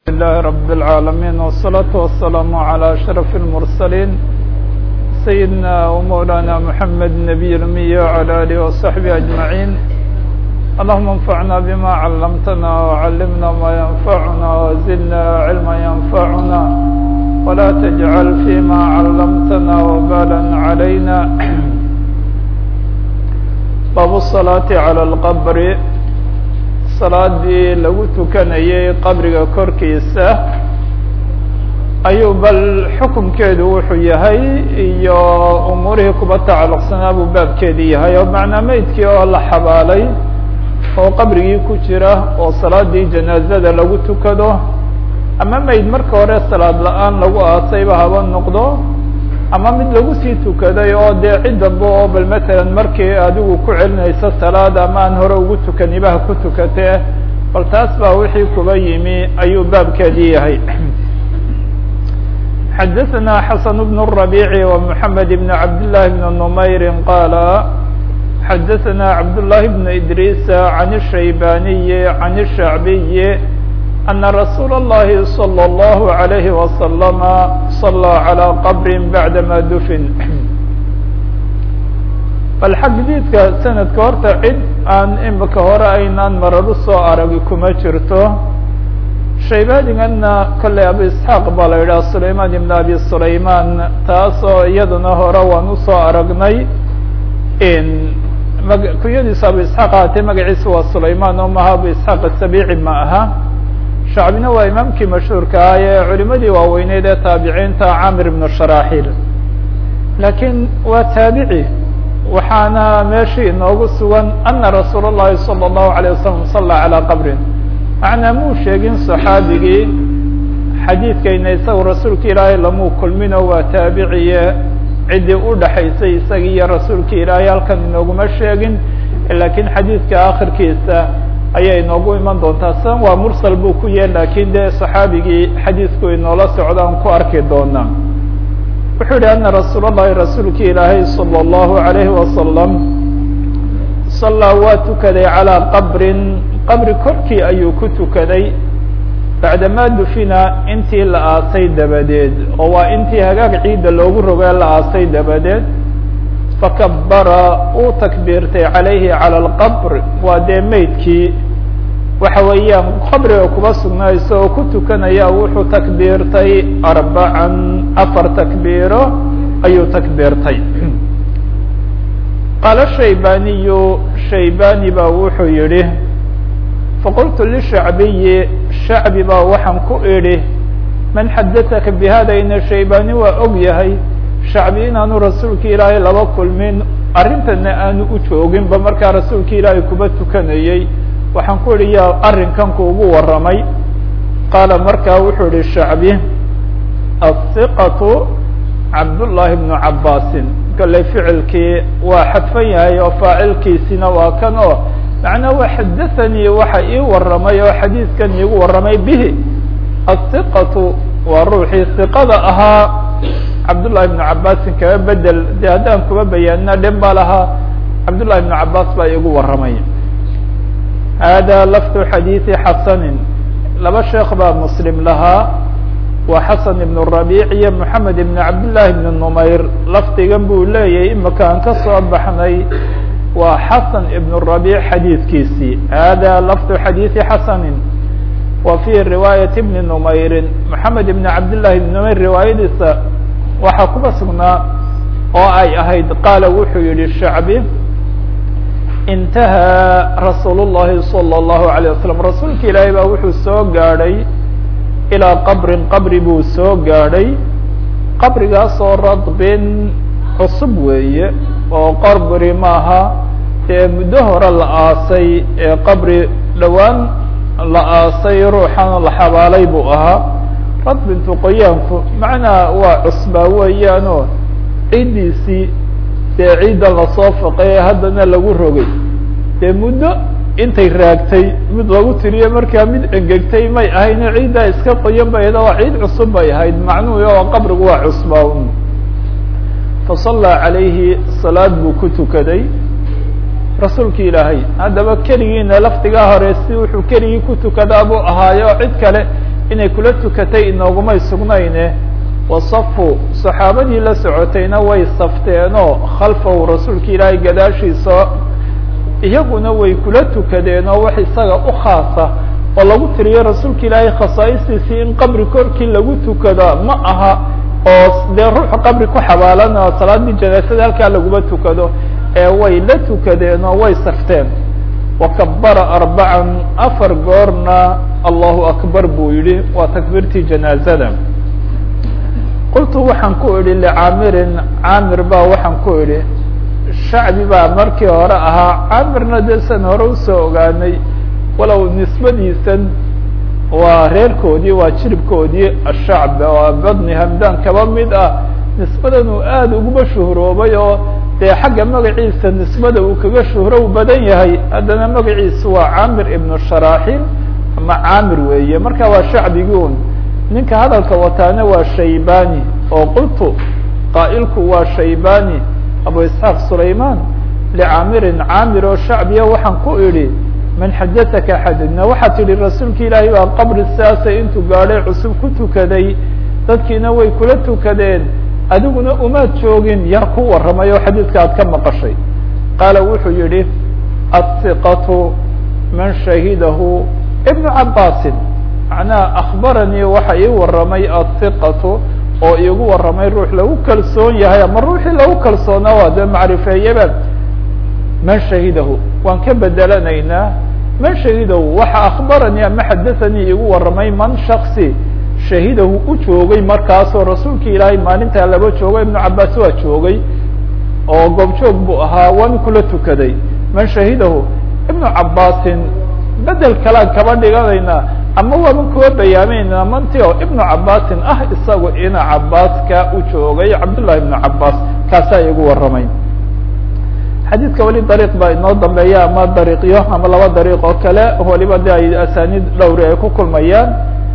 لله رب العالمين والصلاة والسلام على أشرف المرسلين سيدنا ومولانا محمد النبي الأمي وعلى آله وصحبه أجمعين اللهم انفعنا بما علمتنا وعلمنا ما ينفعنا وزدنا علما ينفعنا ولا تجعل فيما علمتنا وبالا علينا باب الصلاة على القبر salaadii lagu tukanayay qabriga korkiisa ayuu bal xukunkeedu wuxuu yahay iyo umuurihii kuba tacalluqsanaa buu baabkeedii yahay oo macnaa meydkii oo la xabaalay oo qabrigii ku jira oo salaadii janaazada lagu tukado ama meyd marka hore salaad la-aan lagu aasayba haba noqdo ama mid lagu sii tukaday oo dee cid damba oo bal matalan markii adigu ku celinayso salaad ama aan hore ugu tukanibaha ku tukatee bal taas baa wixii kuba yimi ayuu baabkeedii yahay xadaثna xasan bn الرabيع ومحamed بn cabd للahi بn نmayri qala xadaثna cabd للahi بn idris عan الshaybaniyi عan الshacbiyi أن رsuuل اللhi صلى الله عليه وسلم صلى على qبr بعdma dfn bal xagdiidka sanadka horta cid aan imika hore aynaan marar usoo aragi kuma jirto shaybadigana kolley abu isxaaq baa la yidhaha sulayman ibn abi sulayman taasoo iyaduna hore waan usoo aragnay kunyadiisu abu isxaaq ahaatee magaciisa waa sulayman oo maha abu isxaaq asabici ma aha shacbina waa imaamkii mashhuurka ah ee culimadii waaweyneyd ee taabiciinta camir ibnu sharaxil laakiin waa taabici waxaana meeshii inoogu sugan ana rasuul اllahi salى الlahu عalيه wasalam sala calى qabrin macnaa muu sheegin صaxaabigii xadiidkayna isaga rasuulka ilaahay lamuu kulmino waa taabiciye ciddii udhaxaysay isaga iyo rasuulka ilaahay halkan inooguma sheegin lakiin xadiidka akhirkiisa ayay inoogu iman doontaa sidan waa mursal buu ku yahay lakiin dee صaxaabigii xadiidku inoola socdaan ku arki doonaa wuxuu yihi ana rasuul الlahi rasuulki ilaahay salى الlahu عalayhi wasalam sallaa waa tukaday calىa qabrin qabri korkii ayuu ku tukaday bacdamaa dufina intii la aasay dabadeed oo waa intii hagaag ciidda loogu rogee la aasay dabadeed fakabara uu takbiirtay calayhi calى اlqabr waa dee meydkii waxa weeyaan qabriga kuba sugnayso oo ku tukanaya wuxuu takbiirtay arbacan afar takbiiro ayuu takbiirtay qaala shaybaniyu shaybani baa wuxuu yihi faqultu lishacbiyi shacbi baa waxaan ku idhi man xadaثaka bihada ina shaybani waa og yahay shacbi inaanu rasuulka ilaahay laba kulmin arrintana aanu u jooginba markaa rasuulka ilaahay kuba tukanayey waxaan ku idhi yaa arrinkan kuugu warramay qaala markaa wuxuu ihi shacbi aلhiqatu cabdullaahi bnu cabaasin kale ficilkii waa xadfan yahay oo faacilkiisina waa kan oo macnaa waa xadathanii waxa ii warramay oo xadiidkan iigu warramay bihi aلhiqatu waa ruuxii hiqada ahaa cabdullahi bnu cabaasin kaga bedel dee haddaan kuba bayaanina dhen baa lahaa cabdullahi bnu cabaas baa iigu warramay hada lafdu xadiidi xasanin laba sheekh baa muslim lahaa waa xasan ibn rabiic iyo moxamed ibn cabdillahi ibn numayr lafdigan buu leeyahay imika aan ka soo baxnay waa xasan ibn rabiic xadiidkiisii hada lafdu xadiidi xasanin wa fi riwaayat ibni numayrin moxamed ibn cabdillahi ibn numayr riwaayadiisa waxaa kuba sugnaa oo ay ahayd qaala wuxuu yihi shacbi intahaa rasuul الlahi salى الlahu عalيه wasalam rasuulka ilaahay baa wuxuu soo gaadhay ilaa qabrin qabri buu soo gaadhay qabrigaasoo radbin cusub weeye oo qabri maaha dee muddo hore la aasay ee qabri dhowaan la aasay ruuxan la xabaalay buu ahaa radbintu qoyaanku macnaa waa cusbaa weeyaanoo ciiddiisii dee ciidda lasoo faqay ee haddana lagu rogay dee muddo intay raagtay mid lagu tiriyo markaa mid engegtay may ahayne ciiddaa iska qoyan bay ahayd oo ciid cusub bay ahayd macnuhu oo qabrigu waa cusbaa un fasallaa calayhi salaad buu ku tukaday rasuulka ilaahay haddaba keligiina lafdigaa hore si wuxuu keligii ku tukadaa buu ahaayo cid kale inay kula tukatay inoogumay sugnayne wasafu saxaabadii la socotayna way safteenoo khalfahu rasuulka ilaahay gadaashiisa iyaguna way kula tukadeen oo wax isaga u khaasa oo lagu tiriyo rasuulka ilaahay khasaa'istiisii in qabri korkii lagu tukada ma aha oo dee ruuxu qabri ku xabaalan oo salaadii janaasada halkaa laguma tukado ee way la tukadeen oo way safteen wakabara arbacan afar goorna allahu akbar buu yihi waa takbiirtii janaazada qultu waxaan ku idhi licaamirin caamir baa waxaan ku idhi shacbi baa markii hore ahaa caamirna dee san hore usoo ogaanay walow nisbadiisan waa reerkoodii waa jiribkoodii ashacb oo badni hamdan kaba mid ah nisbadan uu aada uguma shuhroobay oo dee xagga magaciisa nisbada uu kaga shuhrow badan yahay haddana magaciisu waa caamir ibnu sharaaxil ama caamir weeye marka waa shacbiguun ninka hadalka wataana waa shaybani oo qultu qaa'ilku waa shaybani abu isxaaq sulayman licaamirin caamir oo shacbiya waxaan ku idhi man xadaaka xadidna waxaa tidhi rasuulka ilaahay baa qabri siaasa intuu gaadhay cusub ku tukaday dadkiina way kula tukadeen adiguna umaad joogin yaa ku warramay oo xadiidka aad ka maqashay qaala wuxuu yihi aلhiqatu man shahidahu ibnu cabaasin macnaha akbaranii waxa ii warramay aلhiqatu oo iigu warramay ruux lagu kalsoon yahay ama ruuxii lagu kalsoonaa waa dee macrifeeyaba man shahidahu waan ka bedelanaynaa man shahidahu waxa akbaranii ama xadaanii igu warramay man shaksi shahidahu u joogay markaasoo rasuulka ilaahay maalintaa laba joogo ibnu cabaas waa joogay oo goobjoog buu ahaa waana kula tukaday man shahidahu ibnu cabaasin bedel kalaan kaba dhiganaynaa ama waaba kuwa bayaameynaa manti oo ibnu cabaasin ah isagu ina cabaaska u joogay cabdullahi ibnu cabaas kaasaa igu warramay xadiidka weli dariiq baa inoo dambeeya ama dariiqyo ama laba dariiq oo kale waliba de ay asaaniid dhowri ay ku kulmayaan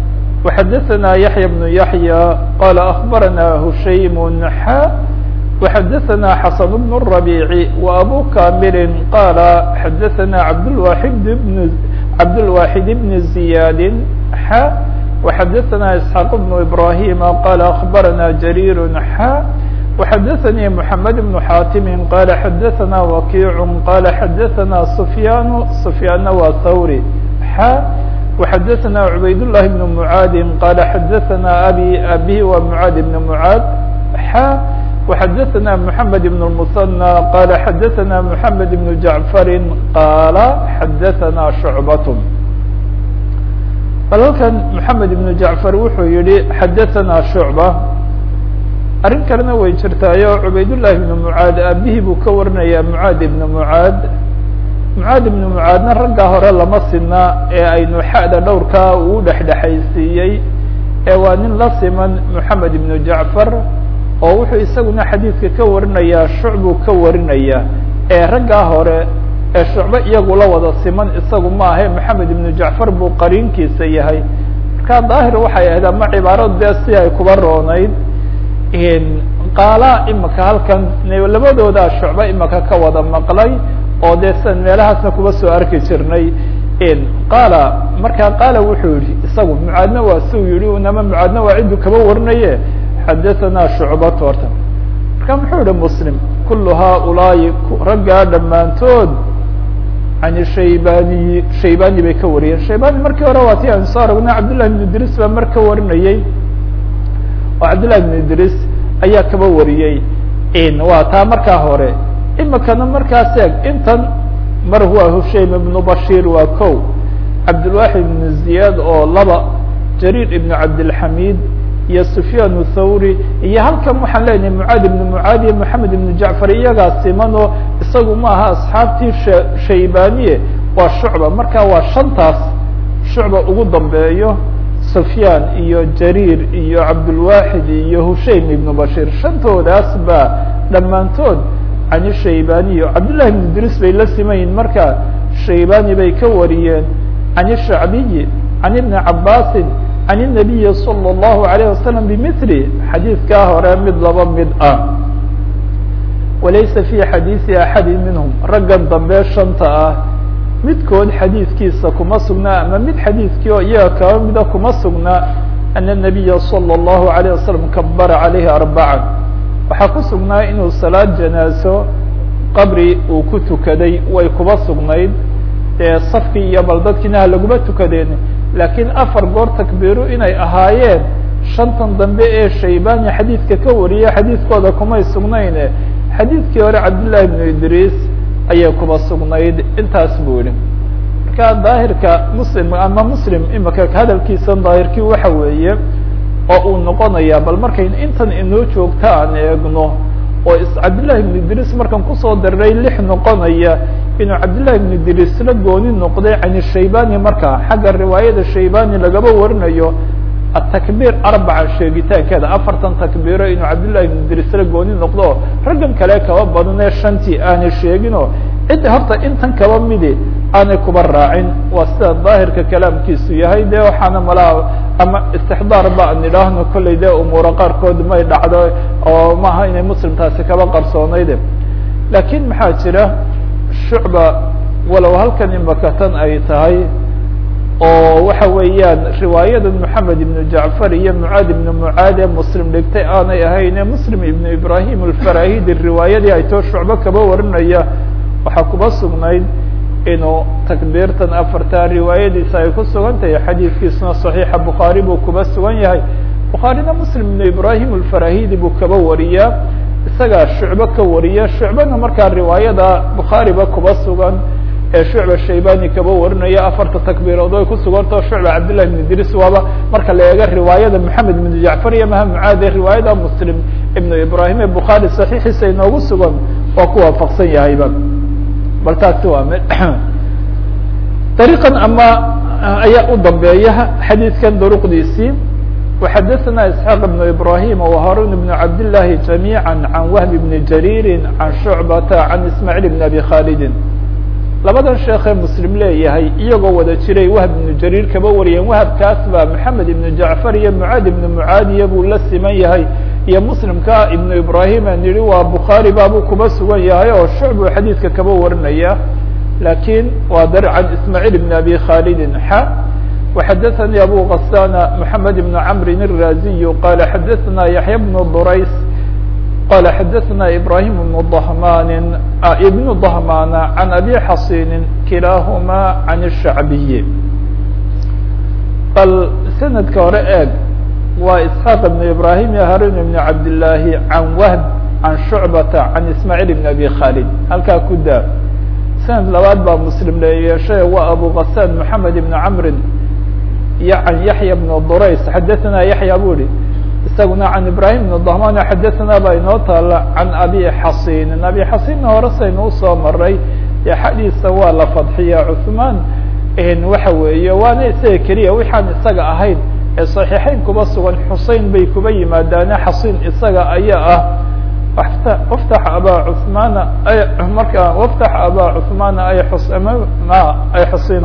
وxadثna yaحyى بن yaحyى qال أخbarana hushaym xa وxadثna xasن بن الربيع وأbو كامل qال xadثna abdالواحد بن cabdالواحد بن زiyاd xa وxadثna إسحاq بن إبراهيم qال أخbarana جرير xa وxadثnي محمد بن xاtم qال xadثna وkيع qال xadثna سفyاn سفyاn wa thwrي xa وxadثna عbayd اللhi بن معاad qال xadثna abي abي wa معاad بن معاad xa وxadثna محamed بن المثنى qال xadثna محamed بن جعفr qال xadثna شعبة bal halkan محamed بن جعفر wuxuu yihi xadثna شhuعبة arrin kalena way jirtaayo عubayd اللhi بن معاad abihii buu ka warinaya معاad بن معاad mucaad ibnu mucaadna raggaa hore lama sina ee aynu xa'da dhowrkaa uu dhexdhexaysiiyey ee waa nin la siman moxamed ibnu jacfar oo wuxuu isaguna xadiidka ka warinayaa shucbuu ka warinaya ee raggaa hore ee shucbo iyagu la wada siman isagu ma ahe moxamed ibnu jacfar buu qariinkiisa yahay marka daahir waxay ahayd ama cibaaradu dee si ay kuba roonayd qaala imaka halkan labadoodaa shucbo imaka ka wada maqlay oo dee sidan meelahaasna kuba soo arki jirnay qaala markaa qaala wuxuu yihi isagu mucaadna waa siu yihi unama mucaadna waa ciddu kaba warinaye xadaثana shucbat horta marka muxuu yihi muslim kulu haaulaa'i raggaa dhammaantood can shaybaniyi shaybani bay ka wariyeen shaybani markii hore waa ti aan soo aragnay cabdالlahi بn idris baa mar ka warinayey oo cabdالlahi بn idris ayaa kaba wariyey waa taa markaa hore imikana markaas eeg intan mar waa hushaym ibnu bashir waa ko cabdilwaxid ibnu ziyaad oo laba jariir ibnu cabdilxamid iyo sufyaan thawri iyo halkan waxaan leenahay mucaad ibnu mucaad iyo moxamed ibnu jacfar iyagaa siman oo isagu ma aha asxaabtii shaybaniye waa shucba marka waa shantaas shucba ugu dambeeyo sufyaan iyo jariir iyo cabdilwaxid iyo hushaym ibnu bashir shantoodaas baa dhammaantood can shaybaniy cabdالlahi بn idris bay la simayiin marka shaybani bay ka wariyeen can الshacbiyi can ibni cabasi can الnabiyi salى الlahu عalيه wasalam bmili xadiidkaa hore mid laba mid ah walaysa fi xadiiثi axadi minhm raggan dambe shanta ah midkood xadiidkiisa kuma sugnaa ama mid xadiidkii oo iyaga kaba mida kuma sugnaa ana الnabiya salى الlahu عalيه wasalam kabara calayhi arbacan waxaa ku sugnaa inuu salaad janaaso qabri uu ku tukaday way kuba sugnayd dee safkii iyo bal dadkiina ha laguma tukadeen laakiin afar goor takbiiru inay ahaayeen shantan dambe ee shaybani xadiidka ka wariya xadiidkooda kumay sugnayne xadiidkii hore cabdillahi bnu idriis ayay kuba sugnayd intaas buu yihi marka daahirka muslim ama muslim imika hadalkiisa daahirkii waxa weeye oo uu noqonaya bal markayn intan inoo joogta aan eegno oo is cabdillahi ibnu idriis markan kusoo dariray lix noqonaya inuu cabdillahi ibnu idriis la gooni noqday can shaybani marka xagga riwaayada shaybani lagaba warinayo atakbiir arbaca sheegitaankeeda afartan takbiiro inuu cabdillahi ibnu idriis la gooni noqdo raggan kale kaba badanee shantii aanay sheegino cidda horta intan kaba midi aanay kuba raacin waa sida daahirka kalaamkiisu yahay de waxaana malaa ama istixdaar ba an idhaahno kollay de umuura qaarkood may dhacdo oo maaha inay muslim taasi kaba qarsoonayde laakiin maxaa jira shucba walow halkan imakatan ay tahay oo waxa weeyaan riwaayada moxamed ibnu jacfar iyo mucaad ibnu mucaad ee muslim dhigtay aanay ahayne muslim ibnu ibrahim alfarahidi riwaayadii ay too shucbo kaba warinaya waxaa kuba sugnayd inuu takbiirtan afartaa riwaayadiisa ay ku sugan tahay xadiidkiisuna صaxiixa bukhaari buu kuba sugan yahay bukhaarina muslim ibnu ibrahim alfarahidi buu kaba wariyaa isagaa shucbo ka wariya shucbana markaa riwaayada bukhaariba kuba sugan ee shucba shaybani kaba warinaya afarta takbiirood ay ku sugantao shucba cabdillahi ibn idriis waaba marka la eego riwaayada moxamed ibnu jacfar iyo maha mucaade riwaayada muslim ibnu ibrahim ee bukhaari saxiixiisa inoogu sugan waa ku waafaqsan yahayba bal taasi waa m dariiqan ama ayaa u dambeeya xadiidkan duruqdiisii وxadثna isحاq بن ibrahim وharun بن cabdالlahi جamيعا عan whb بn jarيri عan shucbata عan ismاعيل بn abi khalidi labadan sheekee muslim leeyahay iyagoo wada jiray wahb ibnu jariir kaba wariyeen wahabkaas baa maxamed ibnu jacfar iyo mucaad ibnu mucaadiya buu la siman yahay iyo muslimka ibnu ibrahim aan yihi waa bukhaari baabuu kuba sugan yahay oo shucbuu xadiidka kaba warinaya lakiin waa dar can ismaaciil ibn abi khalidin xa وxadaثnي abu غasana mحamed ibn cmri الraziy qala xadaثna yaحya bn durays qala xadaثna ibrahim bn ضhman ibn ضhmana can abi xasini kilahuma can الshacbiyi bal sanadka hore eeg waa isxaaq ibn ibrahim iyo harun ibn cabdالlahi can whb can shucbata can ismaaعiil ibn abi khalid halkaa ku daa sanad labaad baa muslim leyeeshay waa abu غasan mحamed ibn cmri iyo can yaحya bn durays xadaثna yaحya bu ihi isaguna can ibrahim bn dahman xadaثna baa inoo taala can abi xasinin abi xasinna hore saynu usoo maray ee xadiisa waa la fadxiya cuثmaan waxa weeye waana isaga keliya wixaan isaga ahayn ee صaxiixeyn kuba sugan xusein bay kuba yimaadaane xasin isaga ayaa ah wftax aba cuثmaana marka wftax aba cuثmaana ay ay xusina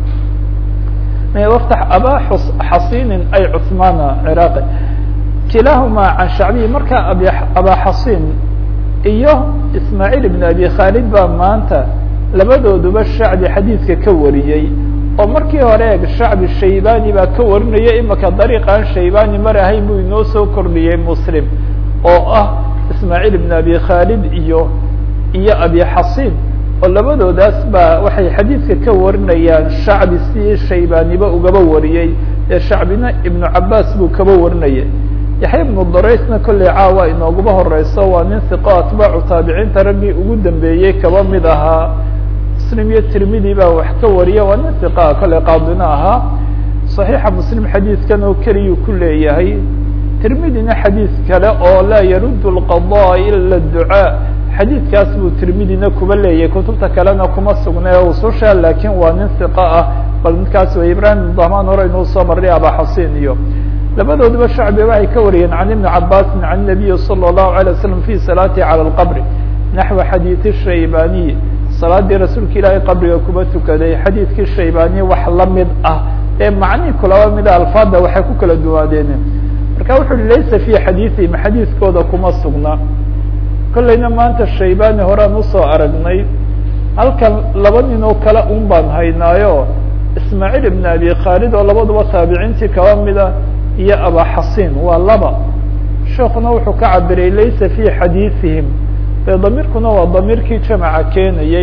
wftax aba xasinin ay cuثmaana ciraaqi kilahuma can shacbiyi marka ab aba xasin iyo ismaaعiil ibn abi khalid baa maanta labadooduba shacbi xadiidka ka wariyey oo markii hore eeg shacbi shaybani baa ka warinaya imika dariiqan shaybani mar ahayn buu inoo soo kordhiyey muslim oo ah ismaaعiil ibn abi khalid iyo iyo abi xasin oo labadoodaas baa waxay xadiidka ka warinayaan shacbi si shaybaniba ugaba wariyey ee shacbina ibnu cabaas buu kaba warinayay yaxya ibnu daraysna kolley caawa inooguba horeyso waa nin hiqo atbaacu taabiciinta raggii ugu dambeeyey kaba mid ahaa muslim iyo tirmidi baa wax ka wariya waa nin hiqaa kolley qaadina ahaa صaxiixa muslim xadiidkan oo keliyuu ku leeyahay tirmidina xadiid kale oo laa yarud اlqaضاء ila الducاء xadiidkaas buu tirmidina kuba leeyahay kutubta kalena kuma sugnay o ususha lakin waa nin hiqa ah bal midkaas way ibrahim dahman hore inuu soo marray aba xasin iyo labadooduba shacbi waxay ka wariyeen can ibni cabaasin can nabiyi salى الlahu عalيه wasalam fi salaatihi calى اlqabri naxwi xadiidi shaybaniy salaadii rasuulka ilaahay qabriga kuba tukaday xadiidkii shaybaniy wax lamid ah ee macnihii kulaba mida alfaada waxay ku kala duwaadeen marka wuxu uhi laysa fi xadiiihim xadiidkooda kuma sugna kollayna maanta shaybani horaan usoo aragnay halkan laba nin oo kale un baan haynaayo ismaaciil ibn abi khaalid oo labaduba taabiciintii kaba mida iyo abaxasin waa laba sheekuna wuxuu ka cabiray laysa fi xadiiثihim dee damiirkuna waa damiirkii jamaca keenayey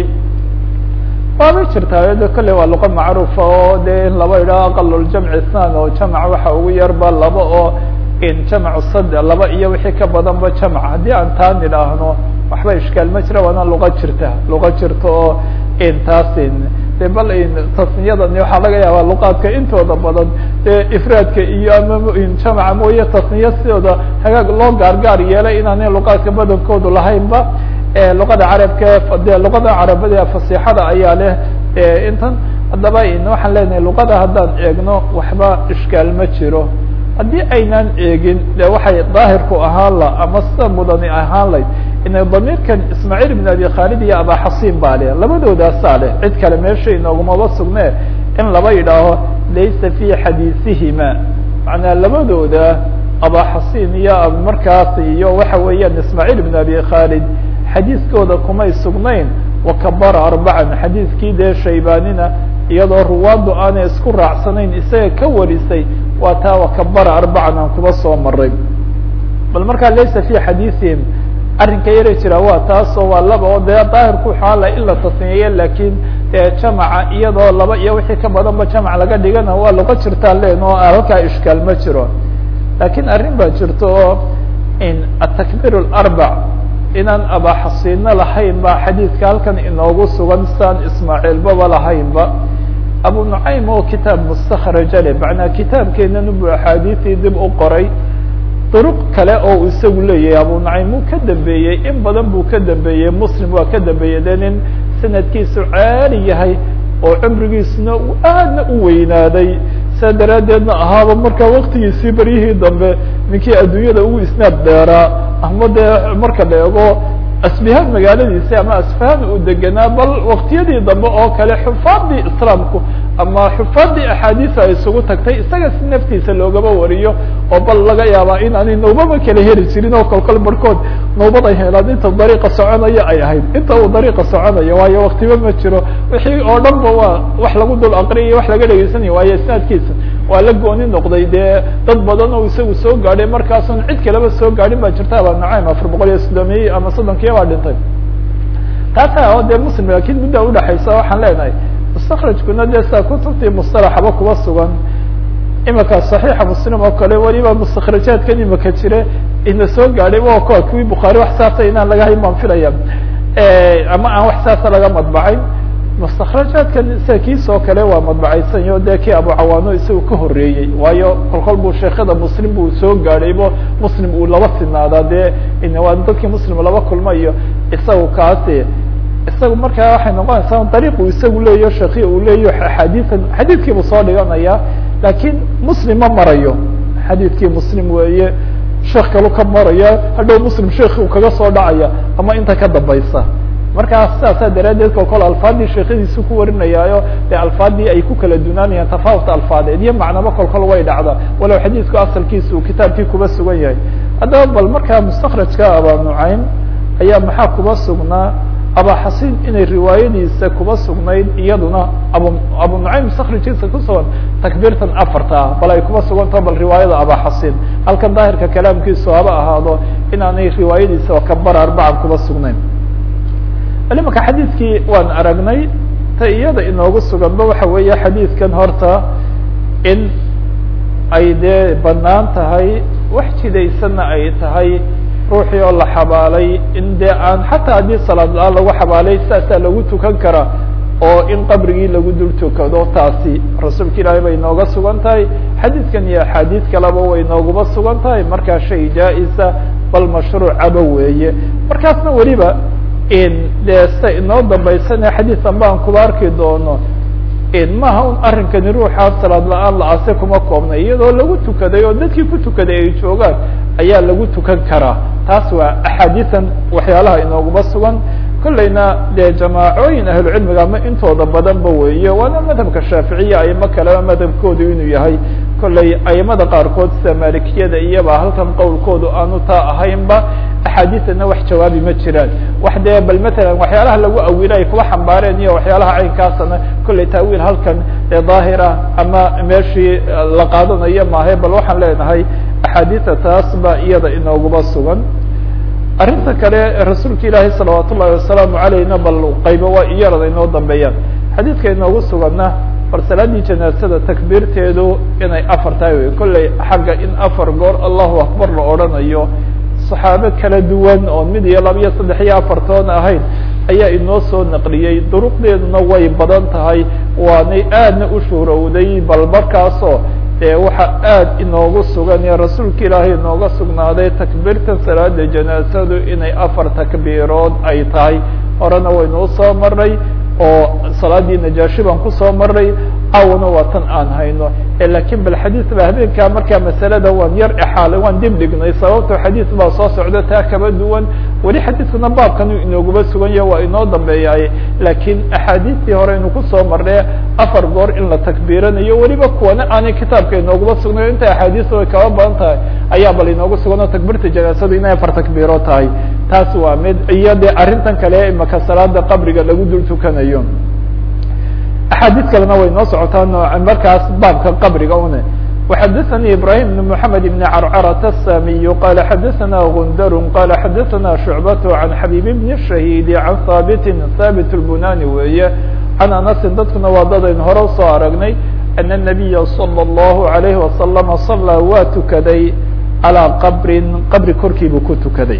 waabay jirtaa de kolley waa luqa macruufa oo de in laba idhaho aqaluljamci isnan oo jamac waxa ugu yarba laba oo in jamacu sad laba iyo wixii ka badanba jamac haddii aan taan idhaahno waxba ishkaal ma jira waana luqa jirta luqa jirta oo in taasin de bal tasniyadani waxaa laga yaabaa luqaadka intooda badan dee ifraadka iyo ama jamaca mooye tasniya sidooda hagaag loo gaargaar yeelay inaanay luqaadka badankoodu lahaynba luqada carabka de luqada carabada fasixada ayaa leh intan haddaba waxaan leenahay luqada haddaan eegno waxba ishkaal ma jiro haddii aynaan eegin de waxay daahirku ahaan la ama sida mudani ahaan layd ina damiirkan ismaaciil ibn abi khaalid iyo abaxasin baa leh labadoodaasaa leh cid kale meesha inoogumaba sugne in laba yidhaaho laysa fi xadiisihima macnaa labadooda abaxasin iyo markaas iyo waxa weeyaan ismaaciil ibn abi khaalid xadiiskooda kumay sugnayn wakabara arbacan xadiiskii dee shaybanina iyadoo ruwaaddu aanay isku raacsanayn isaga ka warisay waa taa wakabara arbacan aan kuba soo maray bal markaa laysa fi xadiisihim arrinka yara jira waa taasoo waa laba oo dee daahirku xaala in la tasniyeeye lakin dee jamaca iyadoo laba iyo wixii ka badanba jamac laga dhigana waa luqa jirtaa len oo halkaa ishkaal ma jiro lakin arrin baa jirto oo in atakbir arbac inaan abaxasiino lahayn ba xadiidka halkan inoogu sugan saan ismaaciilbaba lahaynba abu nucaym oo kitaab mustakraja le macnaa kitaabkeenan bu axaadiisii dib u qoray duruq kale oo isagu leeyahay abu nucaym uu ka dambeeyey in badan buu ka dambeeyey muslim waa ka dambeeyey de nin sanadkiisu caali yahay oo cumrigiisuna aadna u weynaaday saa daraaddeedna ahaaba markaa waktigiisii beryihii dambe ninkii adduunyada ugu isnaad dheeraa ama dee marka la eego asbihaan magaaladiisi ama asfahan uu degenaa bal waktiyadii dambe oo kale xufaadii islaamku ama xufaadii axaadiisa ay isugu tagtay isaga si naftiisa loogaba wariyo oo bal laga yaabaa in aanay nawbaba kala heli jirin oo kolkol barhkood nawbad ay helaan inta dariiqa soconaya ay ahayd inta uu dariiqa soconayo waayo waktiba ma jiro wixii oo dhan ba waa wax lagu dul aqriyayo wax laga dhegeysanayo waayo isnaadkiisa waa la gooni noqday dee dad badan oo isagu soo gaadhay markaasun cid kaleba soo gaadhin baa jirta aba nucaym afar boqol iyo soddomiye ama soddonkiya baa dhintay taasa oo dee muslim lakin mudda udhexaysa waxaan leenahay mustakrajkuna dee saa kutubtii mustalaxaba kuba sugan imika صaxiixa muslim oo kale weliba mustakrajaadkan imika jire ina soo gaadhay wa kuwa kuwii bukhaari wax saasa inaan laga hayn baan filaya ama aan wax saasa laga madbacayn mustakrajaadkan sida kiisoo kale waa madbacaysanyo dee kii abucawaano isagu ka horeeyey waayo kolkol buu sheekada muslim buu soo gaadhaybo muslim uu laba sinaadaa dee waa dadkii muslim laba kulma iyo isagu kaasi isagu markaa waxay noqonaysaa dariiq uu isagu leeyaho sheekhi uu leeyaho axaadiian xadiidkiibuu soo dhiganaya lakin muslim ma marayo xadiidkii muslim weeye sheekh kalu ka maraya hadhow muslim sheekhi uu kaga soo dhacaya ama inta ka dambaysa markaa sidaasaa daraaddeed kolkol alfaadii sheekadiisu ku warinayaayo dee alfaadii ay ku kala dunaanayaan tafawut alfaadeed iyo macnaba kolkol way dhacda walow xadiidku asalkiisa uu kitaabkii kuba sugan yahay haddaba bal markaa mustakrajka aba nucaym ayaa maxaa kuba sugnaa abaxasin inay riwaayadiisa kuba sugnayd iyaduna abu abu nucaym mustakrajkiisa kusugan takbiirtan afarta ah bal ay kuba sugantaho bal riwaayada abaxasin halkan daahirka kalaamkiisu haba ahaado inaanay riwaayadiisa kabara arbacan kuba sugnayn imaka xadiidkii waan aragnay ta iyada inoogu suganba waxa weeye xadiidkan horta in ay dee banaan tahay wax jidaysanna ay tahay ruuxii oo la xabaalay in dee aan xataa haddii salaad la-aan lagu xabaalay saasaa lagu tukan kara oo in qabrigii lagu dul tukado taasi rasuulka ilaahay bay inooga sugan tahay xadiidkan iyo axaadiid kaleba way inooguma sugan tahay markaa shay jaa-isa bal mashruucaba weeye markaasna weliba dee sida inoo dambaysane xadiisan baan kuba arki doono maha un arrinkani ruuxaa salaad la-aan la-aase kuma koobnay iyadoo lagu tukaday oo dadkii ku tukaday ay joogaan ayaa lagu tukan karaa taas waa axaadiisan waxyaalaha inooguma sugan kollayna dee jamaacooyin ahlucilmiga ama intooda badanba weeye waana madhabka shaaficiya aimo kaleba madhabkoodu inuu yahay kollay aimada qaarkood sida malikiyada iyaba halkan qowlkoodu aanu taa ahaynba axaadiidana wax jawaabi ma jiraan wax dee bal matalan waxyaalaha lagu awilo ay kuwa xambaareen iyo waxyaalaha caynkaasana kollay taawiil halkan ee daahira ama meeshii la qaadanayo maahe bal waxaan leenahay axaadiida taas ba iyada inooguba sugan arrinta kale rasuulka ilaahi salawaat ullahi wasalaamu alayhna bal qaybo waa iyarada inoo dambeeyaan xadiidka inoogu suganna bal salaadii janaasada takbiirteedu inay afar tahay wey kollay xagga in afar goor allahu akbar la odhanayo saxaabe kala duwan oo mid iyo laba iyo saddex iyo afartoon ahayn ayaa inoo soo naqliyey duruqdeeduna way badan tahay waanay aadna u shuhrowday bal markaasoo dee waxa aad inoogu sugan ee rasuulka ilaahay inooga sugnaaday takbiirta salaada janaasadu inay afar takbiirood ay tahay horena waynu usoo maray oo salaadii najaashi baan kusoo maray awana waa tan aan hayno lakin bal xadiis ba habeenkaa markaa masalada waan yar exaalay waan dib dhignay sababto xadiis baa soo socda taa kaba duwan weli xadiiskuna baabkan inooguba sugan yaha waa inoo dambeeyaay lakin axaadiistii hore aynu kusoo marnay afar goor in la takbiiranayo weliba kuwana aanay kitaabka inooguba sugnayo inta axaadiista way kaba badan tahay ayaa bal inoogu sugan oo takbiirta janaasadu inay afar takbiiro tahay taas waa mid iyo de arrintan kale imaka salaada qabriga lagu dul tukanayo axaadiis kalena way noo socotaan markaas baabka qabriga une وxadثnي ibrahيم بن محamed بن crcrة الsamiي qال xadثna غundr qال xadثna شhuعبة عan xabيب بن الشhahيd عan haaبt haaبت الbunani weeye عan أنasi dadkuna waa dadayn hore usoo aragnay أن النaبiya صلى الله عليه وasلم صلىa waa tukaday عalى qbri qabri korkii buu ku tukaday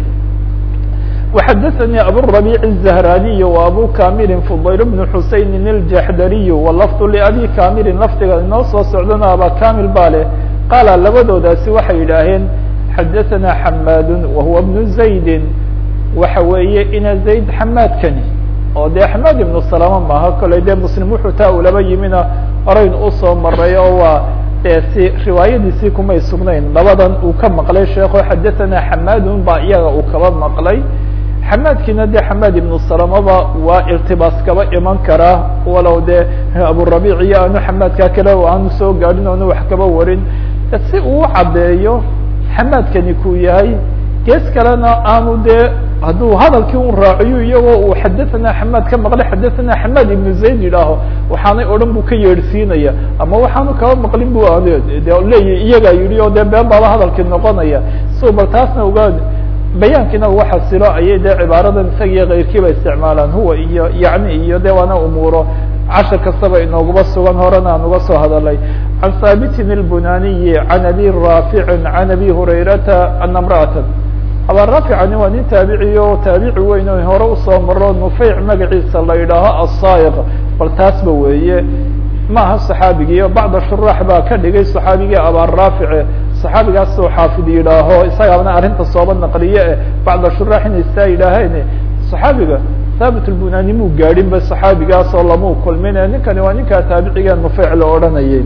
وxadثnي abالربيع الزهراني وأbو كامل فضyل بن حuسين الجحdري ولفظ لأbي كامل lfdiga inoo soo socdana abا كامل ba leh qاala labadoodaasi waxay yidhaaheen xadثna حmاd وهuو بن زaيد waxa weeye ina زayd xmاadkani oo de حmاd iبن سلامة maaha koley de msلم wuxuu taa ulaba yimina horeyn usoo maray oo waa si riwaayadiisii kumay sugnayn labadan uu ka maqlay sheeko xadثna حmاd ba iyaga uu kaba maqlay xamaadkiina de xamaad ibnu salamaba waa irtibaas kaba iman karaa walow de aburabic iyo aanu xamaadkaa kale aanu soo gaadhin oonu wax kaba warin si uu caddeeyo xamaadkani kuu yahay gees kalena aanu de hadduu hadalkii un raaciyo iyagoo uu xadathana xamaad ka maqlay xadathana xamaad ibnu zayd yidhaaho waxaanay odhan bu ka yeedhsiinaya ama waxaanu kaba maqlin bu de leeyahy iyagaa yidhi oo de been baaba hadalkii noqonaya so bal taasna ogaa bayaankiina uga xasilo ayay de cibaaradan isaga iyo kayrkiiba isticmaalaan huwa iyo yani iyo de waana umuuro cashar kastaba inooguba sugan horena aan uga soo hadalay can haabitin اlbunaniyi can abi raaficin can abi hurayrata ana mra'atan aba raaficani waa nin taabiciy o taabici weyn o hore usoo maro nufeyc magaciisa la yidhaaho asaayiq bal taasba weeye maaha صaxaabigii bacda shuraax baa ka dhigay صaxaabigii abaraafice صaxaabigaas oo xaafid yidhaaho isagaana arrinta sooba naqliye eh bacda shuraax inay saa yidhaaheen صaxaabiga haabit lbunani muu gaadhin ba صaxaabigaas oo lamau kulmin ninkani waa ninkaa taabiciga nufeyc la odhanayay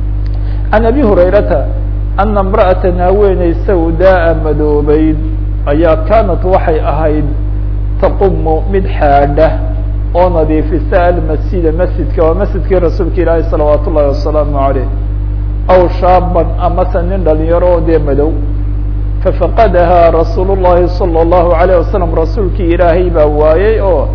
can abi hurayrata ana imra'ata haweeney sawdaa madoobeyd ayaa kaanat waxay ahayd taqumu mid xaadha oo nadiifisa almasjida masjidka waa masjidkii rasuulka ilaahi salawaat ullahi wasalaamu aleyh aw shaaban amase nin dhalinyaro oo dee madow fafaqadahaa rasuul llahi salى اllahu alayh wasalam rasuulkii ilaahay baa waayey oo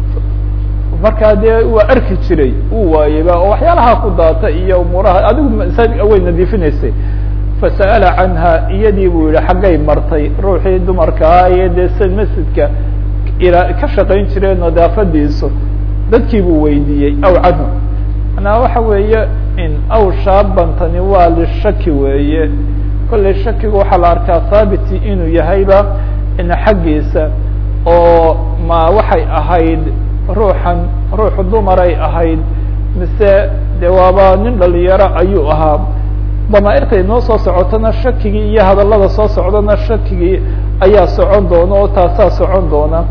markaa dee waa arki jiray uu waayeyba oo waxyaalaha ku daata iyo umuuraha adigu way nadiifinaysay fasa'ala canha iyadii buu yihi xaggay martay ruuxii dumarkaa iyo dee sa masjidka ila ka shaqayn jireen nadaafadiisu dadkii buu weydiiyey aw canhu manaa waxa weeye in aw shaabantani waa lishaki weeye kollay shakigu waxaa la arkaa thaabiti inuu yahayba ina xaggiisa oo ma waxay ahayd ruuxan ruuxu dumaray ahayd mise de waaba nin dhalinyaro ayuu ahaa damaairta inoo soo socotona shakigii iyo hadallada soo socdana shakigii ayaa socon doona oo taasaa socon doona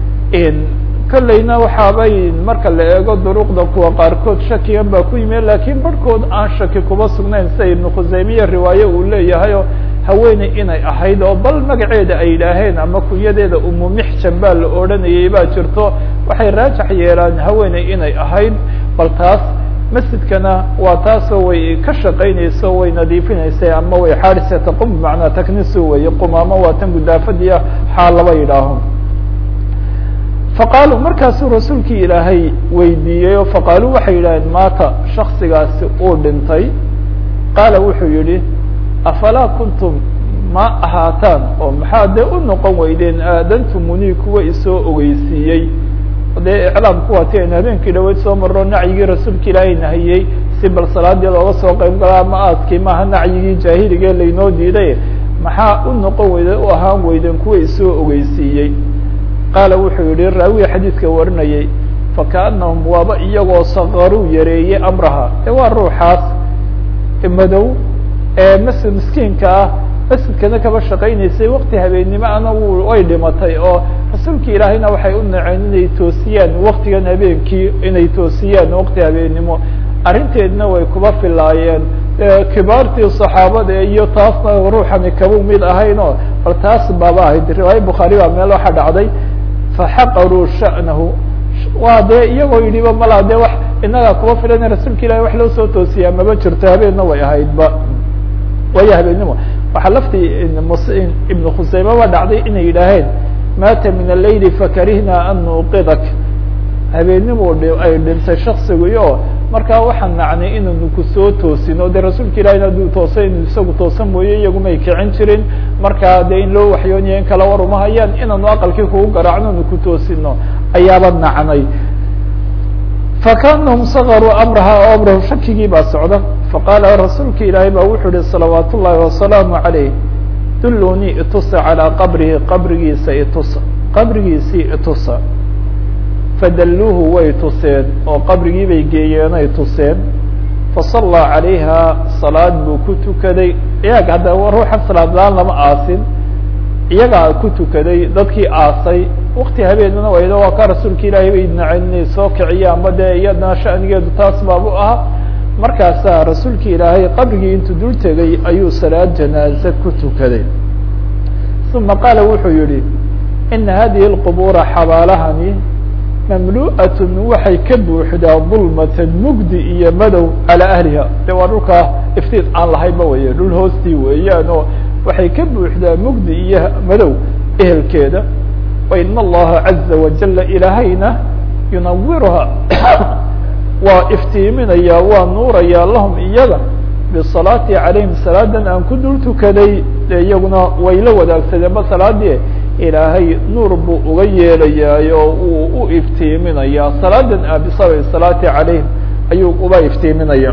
kolleyna waxaabay marka la eego duruqda kuwa qaarkood shakigan baa ku yimi lakin barhkood aan shaki kuba sugnayn sida ibnu khuseymiye riwaaye uu leeyahay oo haweeney inay ahayd oo bal magaceeda ay yidhaaheen ama kunyadeeda umu mixjan baa la odhanayay baa jirto waxay raajax yeelaan haweeney inay ahayd bal taas masjidkana waa taasoo way ka shaqaynayso way nadiifinaysay ama way xaadhisa taqum bimacnaa taknisu weeye qumaamo waa tan gudaafadiia xaal laba yidhaaho faqaaluu markaasuu rasuulkii ilaahay weydiiyey oo faqaaluu waxay yidhaaheen maata shaksigaasi uu dhintay qaala wuxuu yihi afalaa kuntum ma ahaataan oo maxaa dee u noqon weydeen aadantumuni kuwa isoo ogeysiiyey dee iclaamku waa ti aynu habeenkii dhaweyd soo marro nacyigii rasuulka ilaahay nahiyey si bal salaadii looga soo qayb galaa ma aadkii maaha nacyigii jaahiligae laynoo diiday maxaa u noqon weyde u ahaan weydeen kuwa isoo ogeysiiyey qaala wuxuu yihi raawiga xadiidka warinayay fakaanahum waaba iyagoo sakaruu yareeyey amraha e waa ruuxaas madow ee mas miskiinka ah masjidkana kaba shaqaynaysay wakti habeennimo ana way dhimatay oo rasuulki ilaahayna waxay u naceen inay toosiyaan waktigan habeenkii inay toosiyaan wakti habeennimo arrinteedna way kuba filaayeen kibaartii saxaabada iyo taasna ruuxani kaba mid ahayn oo bal taas baaba ahayd riwaaya bukhaari baa meel waxa dhacday faxaqaruu sha'nahu waa dee iyagoo yidhiba malaa dee wax inagaa kuba filan rasuulka ilahi wax loo soo toosiyaa maba jirto habeenna way ahaydba waayo habeennimo waxaa laftii ibnu khuseyme ba dhacday inay yidhaaheen maata min alayli fakarihna an nuuqidak habeennimo ay dhintay shaksiguyo markaa waxaan nacnay inaynu kusoo toosino de rasuulka ilahina hadduu toosa inu isagu toosan mooye iyagumay kicin jirin markaa de in loo waxyoonaya in kala war uma hayaan inaanu aqalkii kugu garaacno anu ku toosino ayaaba nacnay fakanahum sakaruu amraha amrahu shakigii baa socda faqaala rasuulka ilaahay baa wuxuu yihi salawaat ullahi wasalaamu calayh dullunii itusa calىa qabrihi qabrigiisa itusa qabrigiisii itusa fadalluuhu way tuseen oo qabrigii bay geeyeenay tuseen fasallaa calayha salaad buu ku tukaday iyaga hadda ruuxan salaad la-aan lama aasin iyagaa ku tukaday dadkii aasay wakti habeenana wayda waa ka rasuulka ilaahay bay naceen inay soo kiciya ama dee iyadana shanigeedu taas baabu ahaa markaasaa rasuulka ilaahay qabrigii intuu dul tegay ayuu salaad janaaze ku tukaday uma qaala wuxuu yihi ina hadihi اlqubuura xabaalahani mamlu'atun waxay ka buuxdaa dulmatan mugdi iyo madow calaa ahliha de waa dhulkaa iftiin aan lahaynba weye dhul hoostii weeyaan oo waxay ka buuxdaa mugdi iyo madow ehelkeeda wain allaha caza wajala ilaahayna yunawiruha waa iftiiminaya waa nuuraya lahum iyaga bisalaati calayhim salaadan aan ku dul tukaday de iyaguna way la wadaagsadeenba salaadii ilaahay nuur buu uga yeelayaa oo uu u iftiiminaya salaadan a bisababi salaati calayhim ayuu uba iftiiminaya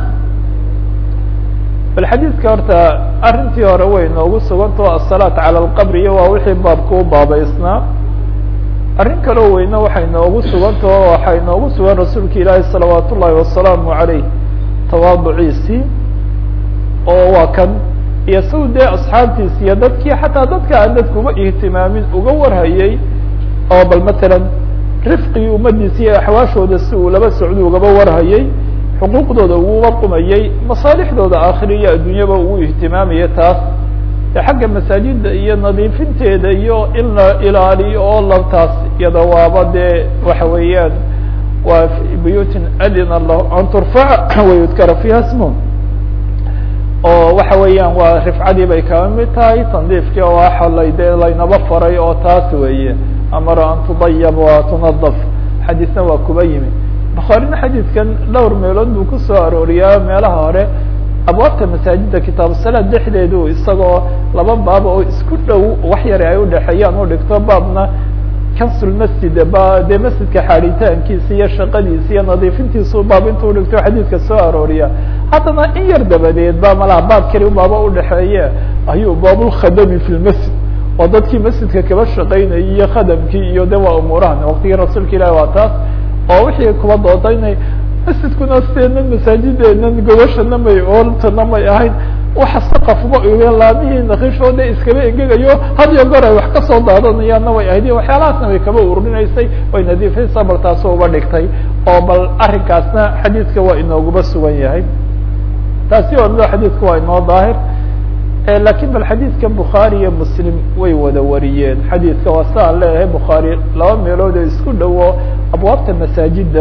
bal xadiidka horta arrintii hore way noogu sugantao asalaat cala alqabri iyo waa wixii baabka u baabaysnaa arrin kaloo weyne waxay noogu sugantao waxay noogu sugan rasuulka ilaahi salawaat ullaahi wasalaamu calayh tawaaduciisii oo waa kan iyo saw dee asxaabtiisi iyo dadkii xataa dadka aan dadkuba ihtimaamin uga warhayay oo bal matalan rifqigii ummadiisi iyo axwaashooda si uu laba socdo ugaba warhayay xuquuqdooda uguba qumayay masaalixdooda aakhira iyo adduunyaba ugu ihtimaamaya taas de xagga masaajida iyo nadiifinteeda iyo in la ilaaliyo oo labtaas iyada waaba dee waxa weeyaan waa buyuutin adina lah an turfaca wayudkara fiiha smu oo waxa weeyaan waa rifcadii bay kaba mid tahay tandiifkii oo axalay dee laynaba faray oo taas weeye amara an tudayab wa tunadaf xadiisna waa kuba yimi bukhaarina xadiidkan dhowr meelood buu kusoo arooriyaa meelaha hore abwaabta masaajida kitaabu salaad dhexdeedu isagoo laba baab oo isku dhow wax yare ay udhexeeyaan u dhigto baabna kansulmasjid ba dee masjidka xaaditaankiisa iyo shaqadiisa iyo nadiifintiisu baab intuu dhigto xadiidka soo arooriya haddana in yar dabadeed ba malaha baab keli baaba udhexeeye ayuu baabulkhadami fi lmasjid oo dadkii masjidka kaba shaqaynayay iyo khadamkii iyo de waa umuurahan waqtigii rasuulka ilahi waa taas oo wixii kuba dooda inay masjidkuna sideenan masaajideenan gobashana may ooltana may ahayn waxa saqafba ugen laamihii nakishooda iskaba engegayo had iyo goor ay wax kasoo daadanayaanna way ahayd waxyaalahaasna way kaba ururinaysay way nadiifaysaa bal taasoo uba dhigtay oo bal arrinkaasna xadiidka waa inooguba sugan yahay taasi oo mid xadiidka waa inoo daahir lakin bal xadiidka bukhaari iyo muslim way wada wariyeen xadiidka waa siaan leeyahay bukhaari laba meelood oo isku dhowo abwaabta masaajida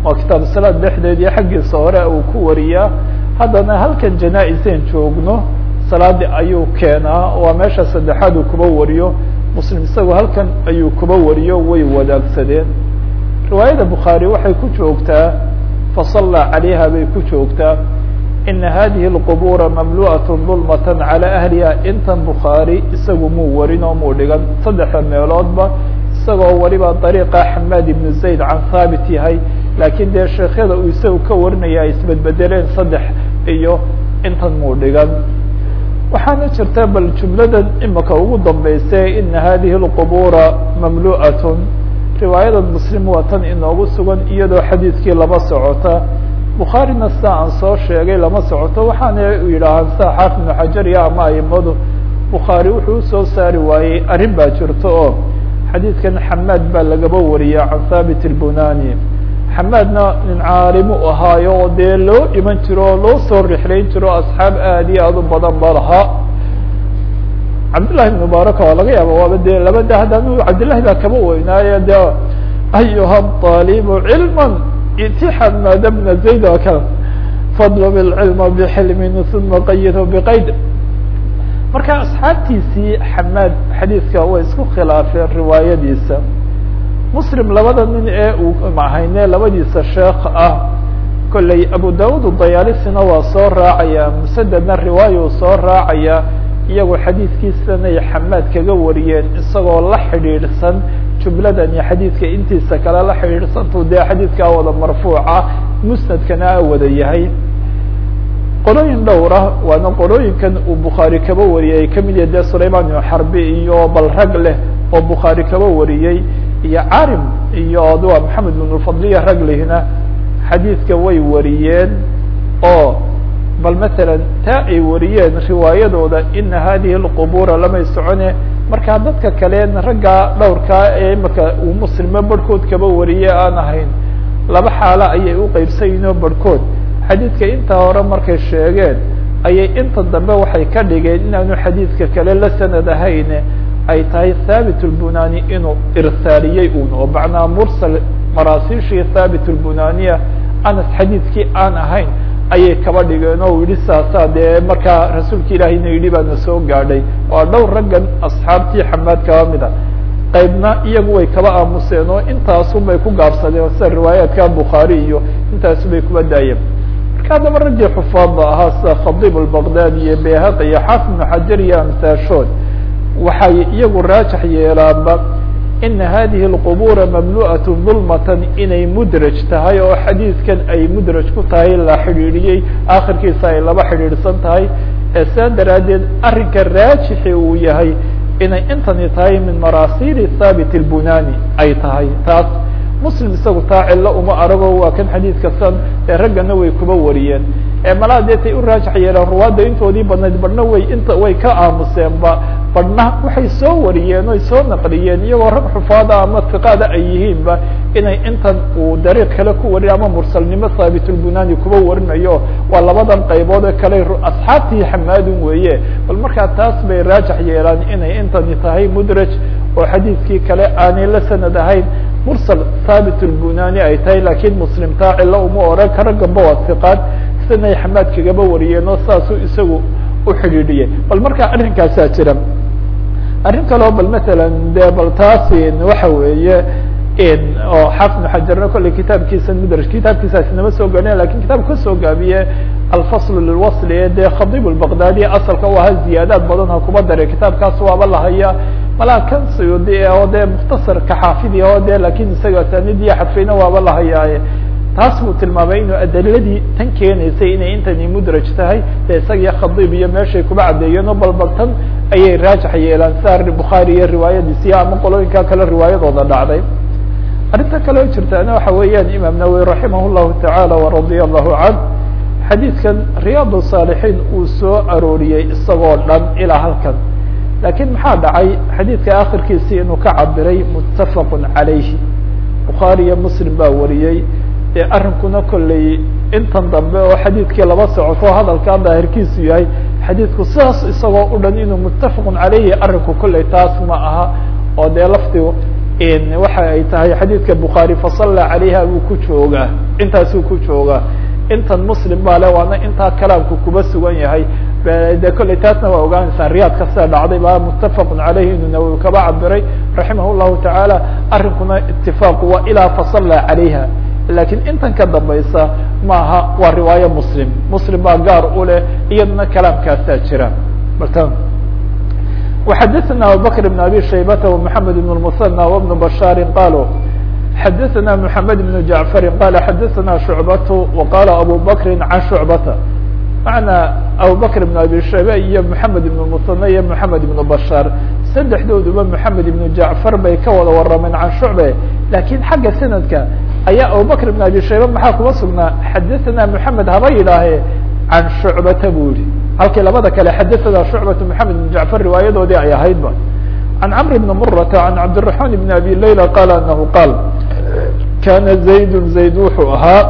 waa kitaabu salaad dhexdeed iyo xaggiisa hore uu ku wariyaa haddana halkan janaa-iseen joogno salaadi ayuu keenaa waa meesha saddexaad uu kuba wariyo muslim isagu halkan ayuu kuba wariyo way wadaagsadeen riwaayada bukhaari waxay ku joogtaa fasallaa calayha bay ku joogtaa ina hadihi اlqubura mamlu'aة dulmaة calى ahliha intan bukhaari isagu muu warin oo muu dhigan saddexda meeloodba isagoo waliba dariiqa xamaad ibnu zayd can haabit yahay laakiin dee sheekyada uu isagu ka warinaya ay isbedbedeleen saddex iyo intan muu dhigan waxaana jirta bal jumladan imika ugu dambaysa ina hadihi اlqubura mamlu'aة riwaayada muslim waa tan inoogu sugan iyadoo xadiidkii laba socota bukhaarina sida aan soo sheegay lama socoto waxaana yidhaahaan sida xaafid ibnu xajar iyo ama aimadu bukhaari wuxuu usoo saari waayey arrin baa jirto oo xadiidkan xamaad baa lagaba wariya can thaabit اlbunani xamaadna nin caalimu ahaayo oo dee loo iman jiro oo loo soo rixlayn jiro asxaab aad iyo aad u badan ba lahaa cabdillahi ibn mubaaraka waa laga yaaba waaba dee laba de haddaan cabdillahi baa kaba weynaayo de ayuha طaalibu cilma itixad maada bna zayd oo kale fadlb اlcilma bxilmin uma qayidhu bqayd marka asxaabtiisii xamaad xadiidka way isku khilaafeen riwaayadiisa muslim labada nin ee uu mahayne labadiisa sheekh ah kolley abu daud dayaalisina waa soo raacaya musadedna riwaaya uu soo raacaya iyagoo xadiidkiisanay xamaad kaga wariyeen isagoo la xidhiidhsan jumladan iyo xadiidka intiisa kale la xidhiidhsantu dee xadiidkaa wada marfuuca musnadkana a wada yahay qolooyin dhowr ah waana qolooyinkan uu bukhaari kaba wariyay kamid yahe dee sulayman ibnu xarbi iyo bal rag leh oo bukhaari kaba wariyey iyo carim iyo adwa maxamed ibn lfadliya rag lehna xadiidka way wariyeen oo bal masalan taa ay wariyeen riwaayadooda ina hadihi اlqubura lamay socone markaa dadka kaleen raggaa dhowrkaa ee imaka uu muslimo barhkood kaba wariye aan ahayn laba xaalo ayay u qeybsayinoo barhkood xadiidka intaa hore markay sheegeen ayay inta dambe waxay ka dhigeen inaanu xadiidka kale la sanad ahayne ay tahay thaabit اlbunani inuu irsaaliyey un oo macnaa mursal maraasiishii thaabit اlbunaniya anas xadiidkii aan ahayn ayay kaba dhigeen oo yihi saasaa dee markaa rasuulka ilaahayna yidhi baana soo gaadhay waa dhowr raggan asxaabtii xamaad kaba mida qaybna iyagu way kaba aamuseen oo intaasun bay ku gaabsadeen sida riwaayaadka bukhaari iyo intaasu bay kuba daayeen marka haddaba raggii xufaadda ahaa sida khadiib albaqdadi iyo bayhaqi iyo xaafid ibnu xajar iyo amsaashood waxay iyagu raajix yeelaanba ina hadihi اlqubura mamlu'aة dulmatan inay mudraj tahay oo xadiidkan ay mudraj ku tahay la xidhiidhiyey akhirkiisa ay laba xidhiidhsan tahay ee saa daraaddeed arrinka raajixi uu yahay inay intani tahay min maraasili thaabit اlbunani ay tahay taas muslim isagu taa cilo uma arago waa kan xadiidka san ee raggana way kuba wariyeen ee malaa deetay u raajix yeeleen ruwaadda intoodii badnayd badhna way inta way ka aamuseenba badhna waxay soo wariyeen oy soo naqliyeen iyagoo rag xufaada ama tiqaada ay yihiinba inay intan uu dariiq kale ku wariyo ama mursalnimo thaabitulbunani kuba warinayo waa labadan qaybood ee kale asxaabtii xamaadun weeye bal markaa taas bay raajix yeelaan inay intani tahay mudraj oo xadiidkii kale aanay la sanad ahayn mursal thaabit اlbunani ay tahay lakiin muslim taa cilo uma oran ka ragganba waa tiqaad sidanay xamaad kagaba wariyeen oo saasuu isagu u xidhiidhiyay bal markaa arrinkaasaa jira arrin kaleo bal matalan de bal taasi waxa weeye oo xaafid xajarna kolley kitaabkiisa mudraj kitaabkiisaas nama soo gaadhin lakin kitaabku kasoo gaabiye alfasl lilwasli ee dee khadiib lbaqdadi asalka u ahaa ziyaadaad badan ha kuba dare kitaabkaas waaba lahaya malaa kan suyuudi oo dee mukhtasarka xaafidi oo de lakin isaga asanidii xadfayna waaba lahayaaye taas buu tilmaamay inuu adiladii tan keenaysay inay intani mudraj tahay de isaga khadiib iyo meeshay kuba caddeeyeen oo balbal tan ayay raajix yeelaan sida bukhaari iyo riwaayadiisi ama qolooyinka kale riwaayadooda dhacday arrinta kaleo jirtaana waxa weeyaan imaam nawowi raximah llahu tacaala waradiya allahu canh xadiidkan riyaad saalixiin uu soo arooriyey isagoo dhan ilaa halkan laakiin maxaa dhacay xadiidka akhirkiisii inuu ka cabiray muttafaqu calayhi bukhaari iyo muslim baa wariyey dee arrinkuna kolley intan dambe oo xadiidkii laba socoto hadalkaa daahirkiisu yahay xadiidku sidaas isagoo u dhan inuu muttafaqun calayhi arrinku kolley taas ma aha oo dee lafdigu waxa ay tahay xadiidka bukhaari fasalla calayha buu ku joogaa intaasuu ku joogaa intan muslim baa le waana intaa kalaamku kuba sugan yahay de kolley taasna waa ogaanaysaa riyaadka sida dhacday baa muttafaqun caleyhi inuu nawowi kaba cabiray raximah llahu tacaala arrinkuna itifaaqu waa ilaa fasalla calayha lakiin intan ka dambaysa maaha waa riwaayo muslim muslim baa gaar u leh iyaduna kalaamkaasaa jira وxadثna abubكر بن abي شhaybة ومحamed بن المثنى وبن بشhاr qalوا xadثna محamed بن جعفr qال xadثna شhuعبة وqال abو bكr عan شhuعبة maعnaa abubكر بن abي shaybe iyo محamed بن المثنى iyo محamed بن بشhاr saddexdooduba محamed بن جعفر bay ka wada warameen can شhuعبة lakin xagga sanadka ayaa abubكر بن abي shaybe maxaa kuba sugnaa xadثna محamed haba yidhaahe can شhuعبata bu yihi halkii labada kale xadaثna شhuعبة محamed بن جعفر riwaayadoodii ay ahaydba عan cمr بن mرة عan cabدالرحمن بن abي layلى qال أنه qاal kana زayd زayd wuxuu ahaa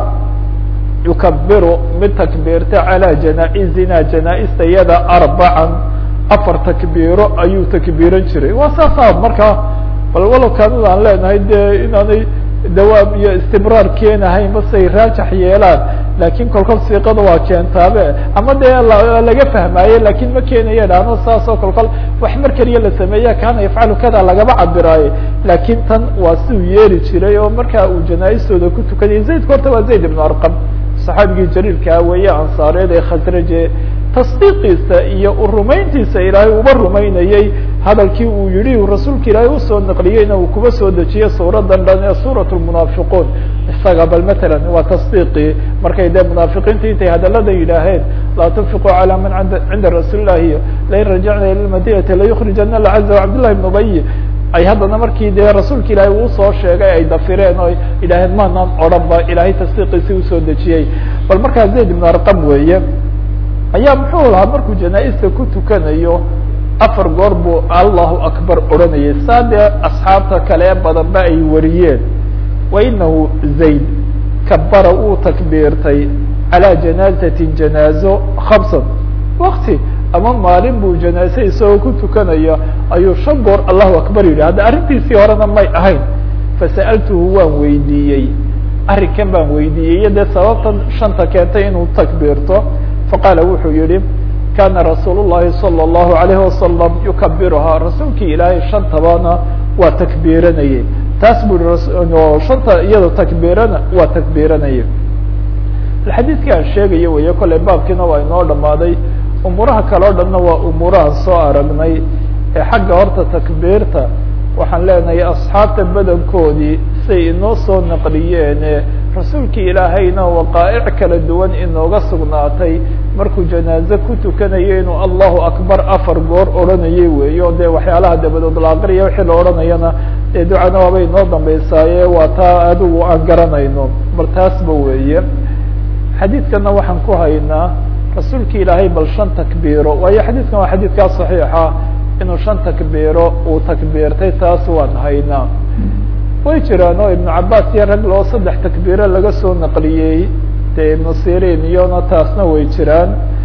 yukabiru mid takbiirta عalى janaaئزina janaaئsta yada arbعa afar takbiiro ayuu takbiiran jiray waa saasa markaa bal walow kaanada aan leenahay de inaanay dawaam iyo istimraar keenahayn basay raajax yeelaan lakin kolkol siiqada waa keentaabe ama dee laga fahmaaye lakin ma keenaye dhahno saasoo kolkol wax mar keliya la sameeya kana yafcalu kada lagaba cabiraaye lakin tan waa siduu yeeli jiray oo markaa uu janaaistooda ku tukanayay zaydka horta waa zayd ibnu arqam saxaabigii jaliilkaa weeye ansaareed ee khasraje tasdiiqiisa iyo urumayntiisa ilaahay uba rumaynayey hadalkii uu yihi rasuulka ilaahay usoo naqliyeyna uu kuba soo dejiyey suuradan dhan ee suurat lmunaafiquun isaga bal matalan waa tasdiiqii markay dee munaafiqiinta intay hadaladan yidhaaheen laa tunfiquu calى man cinda rasuuli lahi lain rajacna ila madinati layukrijana lcaza cabdllahi bn ubay ay haddana markii dee rasuulka ilaahay uu soo sheegay ay dafireen oo yidhaaheen maanaan odhan ba ilaahay tasdiiqiisi usoo dejiyey bal markaa zayd ibn arqam weeye ayaa muxuu lahaa markuu janaa-ista ku tukanayo afar goor buu allahu akbar odhanayay saa dee asxaabta kale badanba ay wariyeen wa inahu zayd kabara uu takbiirtay calaa janaazatin janaazo khamsan wakti ama maalin buu janaaze isagoo ku tukanaya ayuu shan goor allahu akbar yidhi hadda arrintiisii horena may ahayn fasa'altuhu waan weydiiyey arrinkan baan weydiiyey iyo dee sababtan shanta keentay inuu takbiirto faqaala wuxuu yihi kana rasuul الlahi salى الlahu عalayhi wasalam yukabiruhaa rasuulkii ilaahay shantabana waa takbiiranayay taas bu i shanta iyado takbiirana waa takbiiranayay xadiidkii aan sheegayo weeye kolley baabkiina waa inoo dhamaaday umuuraha kale o dhanna waa umuurahan soo aragnay ee xagga horta takbiirta waxaan leenahay asxaabta badankoodii say inoo soo naqliyeene rasuulkii ilaahayna waqaa'ic kala duwan inooga sugnaatay markuu janaaze ku tukanayo inuu allahu akbar afar goor odhanayay weeyo dee waxyaalaha dabadood la aqriya wixii la odhanayana dee ducana waabay inoo dambeysaaye waa taa adigu aan garanayno bal taasba weeye xadiidkana waxaan ku haynaa rasuulki ilaahay bal shan takbiiro waayo xadiidkan waa xadiidkaa saxiixa inuu shan takbiiro uu takbiirtay taas waan haynaa way jiraan oo ibnu cabaas iyo rag loo saddex takbiiro laga soo naqliyey dee ibnu sirin iyona taasna way jiraan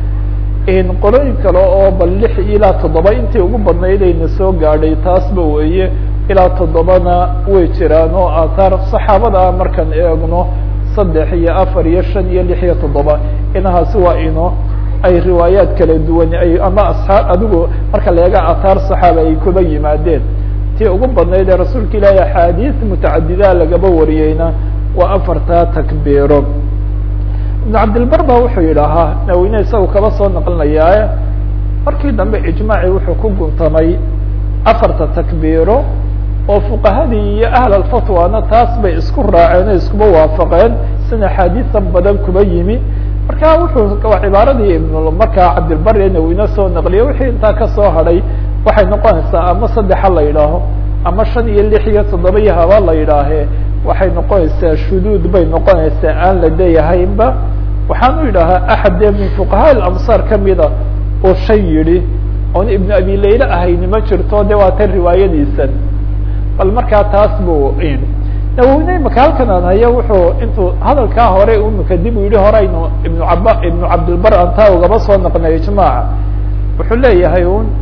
qolooyin kale oo bal lix ilaa toddoba intii ugu badnayd ayna soo gaadhay taasba weeye ilaa toddobana way jiraan oo aathaar saxaabada ah markaan eegno saddex iyo afar iyo shan iyo lix iyo toddoba inahaasi waa ino ay riwaayaad kala duwan ay ama asxaab adigu marka leega aathaar saxaaba ay kuba yimaadeen tii ugu badnayd ee rasuulka ilaahi axaadiis mutacadidaa lagaba wariyeyna waa afartaa takbiiro ibnu cabdilbar ba wuxuu yidhaahaa naweyne isagu kaba soo naqlinayaae markii dambe ijmaaci wuxuu ku guntamay afarta takbiiro oo fuqahadii iyo ahl alfatwana taas bay isku raaceen o iskuba waafaqeen sina axaadiisa badan kuba yimi marka wuxuu waa cibaaradii ibn markaa cabdilbari naweyne soo naqliye wixii intaa kasoo hadhay waxay noqonaysaa ama saddexa la yidhaaho ama shan iyo lix iyo toddoba iyo haba la yidhaahee waxay noqonaysaa shuduud bay noqonaysaa aan la leeyahaynba waxaan u yidhaahaa axad dee min fuqahaa ilamsaar kamida oo shan yidhi oon ibnu abi layla ahayni ma jirto de waa tan riwaayadiisan bal markaa taas bu naweyne imaka halkan aan hayo wuxuu intuu hadalkaa hore imika dib u yihi horeynu ibnu caba ibnu cabdilbar aan taa ugaba soo naqnay ijmaaca wuxuu leeyahay un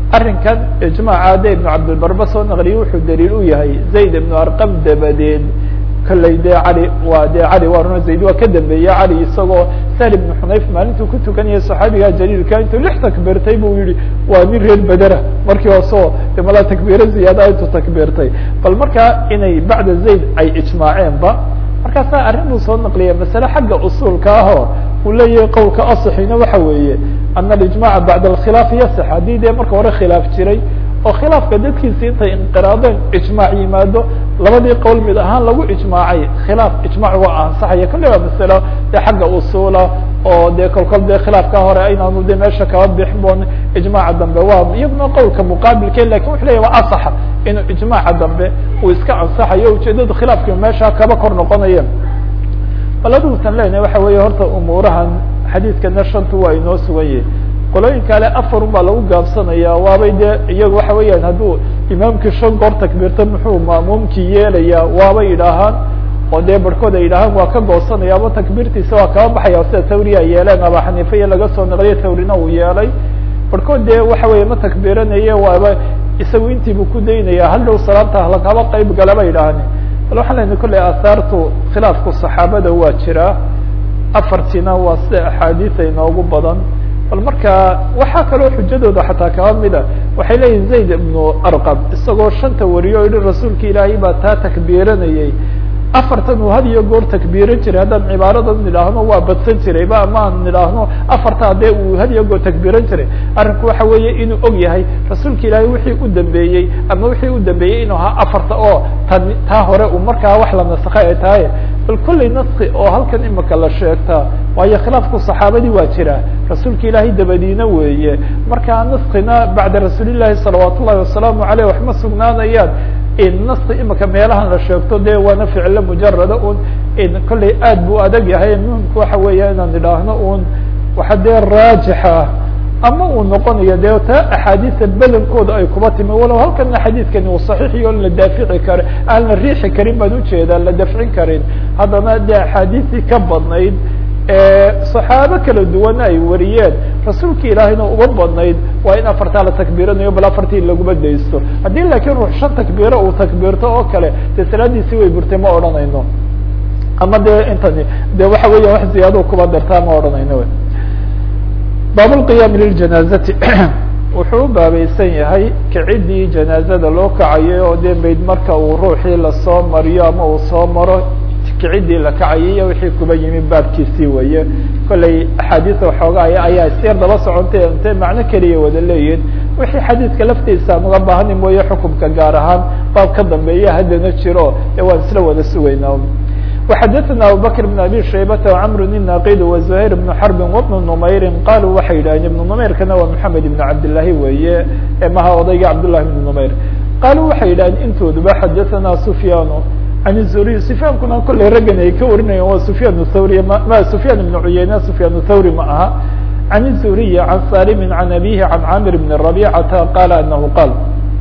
arrinkan ijmaaca de ibnu cabdilbarba soo naqliye wuxuu daliil u yahay zayd ibnu arqam dabadeed kolley dee cali waa dee cali waa runa zayd waa ka dambeeye cali isagoo sahl ibnu xunayf maalintuu ku tukanayay saxaabiga jaliilka intuu lix takbiirtay buu yihi waa nin reer bedera markii hooseo de malaa takbiiro ziyaada intuu takbiirtay bal markaa inay bacda zayd ay ijmaaceenba markaasaa arrin buu soo naqliya masale xagga usuulka ahoo uu leeyahay qowlka aصxina waxa weeye ana alijmaca bacda alkhilaaf yasex haddii dee marka hore khilaaf jiray oo khilaafka dadkiisi intay inqiraadeen ijmaac yimaado labadii qowl mid ahaan lagu ijmaacay khilaaf ijmac waa ansaxaya kolle waa masalo dee xagga usuula oo dee kolkol dee khilaafka hore aynaanu de meesha kaba bixboon ijmaaca dambe waa iyaduna qowlka muqaabilke lakin wuxu leya waa asaxa inuu ijmaaca dambe uu iska ansaxayo ujeedada khilaafki meesha kaba kor noqonaya bal adugusan leynahay waxa weeye horta umuurahan xadiidkana shanta waa inoo sugan yahi qolooyin kale afar un baa lagu gaabsanaya waabay dee iyagu waxa weeyaan hadduu imaamkii shan goor takbiirta muxuu ma'muumkii yeelaya waabay yidhaahaan oo dee barhkood ay yidhaahaan waa ka goosanaya ama takbiirtiisa waa kaba baxaya sida tawri ay yeeleen aba xaniifa iyo laga soo naqliya tawrina uu yeelay barhkood dee waxa weeye ma takbiiranaye waaba isagu intiibu ku daynaya hal dhow salaamta halakaba qayb galaba yidhaahani bal waxaan lena kolley aahaartu khilaafku saxaabada waa jiraa afartiina waa sida axaadiisa inoogu badan bal marka waxaa kaloo xujadooda xataa kaba mida waxay leeyihin zayd ibnu arqam isagoo shanta wariyo o yihi rasuulka ilaahay baa taa takbiiranayay afartan uu had iyo goor takbiiran jiray haddaan cibaaradan nidhaahno waa badsan jiray ba ama aan nidhaahno afarta dee uu had iyo goor takbiiran jiray arrinku waxa weeye inuu og yahay rasuulka ilaahay wixii u dambeeyey ama wixii u dambeeyey inuu ahaa afarta oo tan taa hore uu markaa wax la nasakay ay tahay bal kolley naski oo halkan imika la sheegtaa waayo khilaafku saxaabadii waa jira rasuulka ilaahay dabadiina weeye markaa naskina bacda rasuulillahi salawaat ullahi wasalaamu aleyh waxma sugnaanayaan naska imika meelahan la sheegto de waana ficilo mujarada un kolley aad bu adag yahay muhimka waxa weeya inaan idhaahno un waxa dee raajixa ama uu noqonayo de taa axaadiisa badankooda ay kuba timi walow halkana xadiidkani uu saxiixiyo la daafici karo aan la riixi karin baan ujeedaa la dafcin karin haddana de axaadiistii ka badnayd saxaabo kala duwana ay wariyeen rasuulka ilaahayna uga badnayd waa in afartaa la takbiiranayo bal afartii laguma daysto haddii laakiin ruux shan takbiiro uu takbiirto oo kale dee salaadiisi way burtay ma odhanayno ama de intani de waxa weeya wax ziyaado kuba dartaa ma odhanayno baab lqiyaami liljanaazati wuxuu u baabaysan yahay kicidii janaazada loo kacayay oo dee mayd marka uu ruuxii lasoo mariyo ama uu soo maro kicidii la kacayay iyo wixii kuba yimi baabkiisii weeye kolley axaadiisa waxoogaa ayaa isyar daba socontay intee macno keliya wada leeyihin wixii xadiidka laftiisa aan uga baahani mooye xukumka gaar ahaan baab ka dambeeya haddana jiro ee waan isla wada sugaynaa وxadثna abubكر بن abي شhaybة وcمr الناqid وزهير بن حرب وبن نmayr qalوا waxay yidhaheen iبن نmayrkana waa محamed iبن cabdالlahi weeye maha odayga cabdالlahi بن نmayr qalوا waxay yidhaheen intooduba xadaثna سفyاn عن الزهري سفyاnkuna kolley raggan ay ka warinayaan waa سفyاn الthawrي ma سفyاn بن عuyeyne سفyاn الthawrي ma aha عن الزهري عن saلم عن أbيه عن cاmr بن ربيcةa qال أنه qال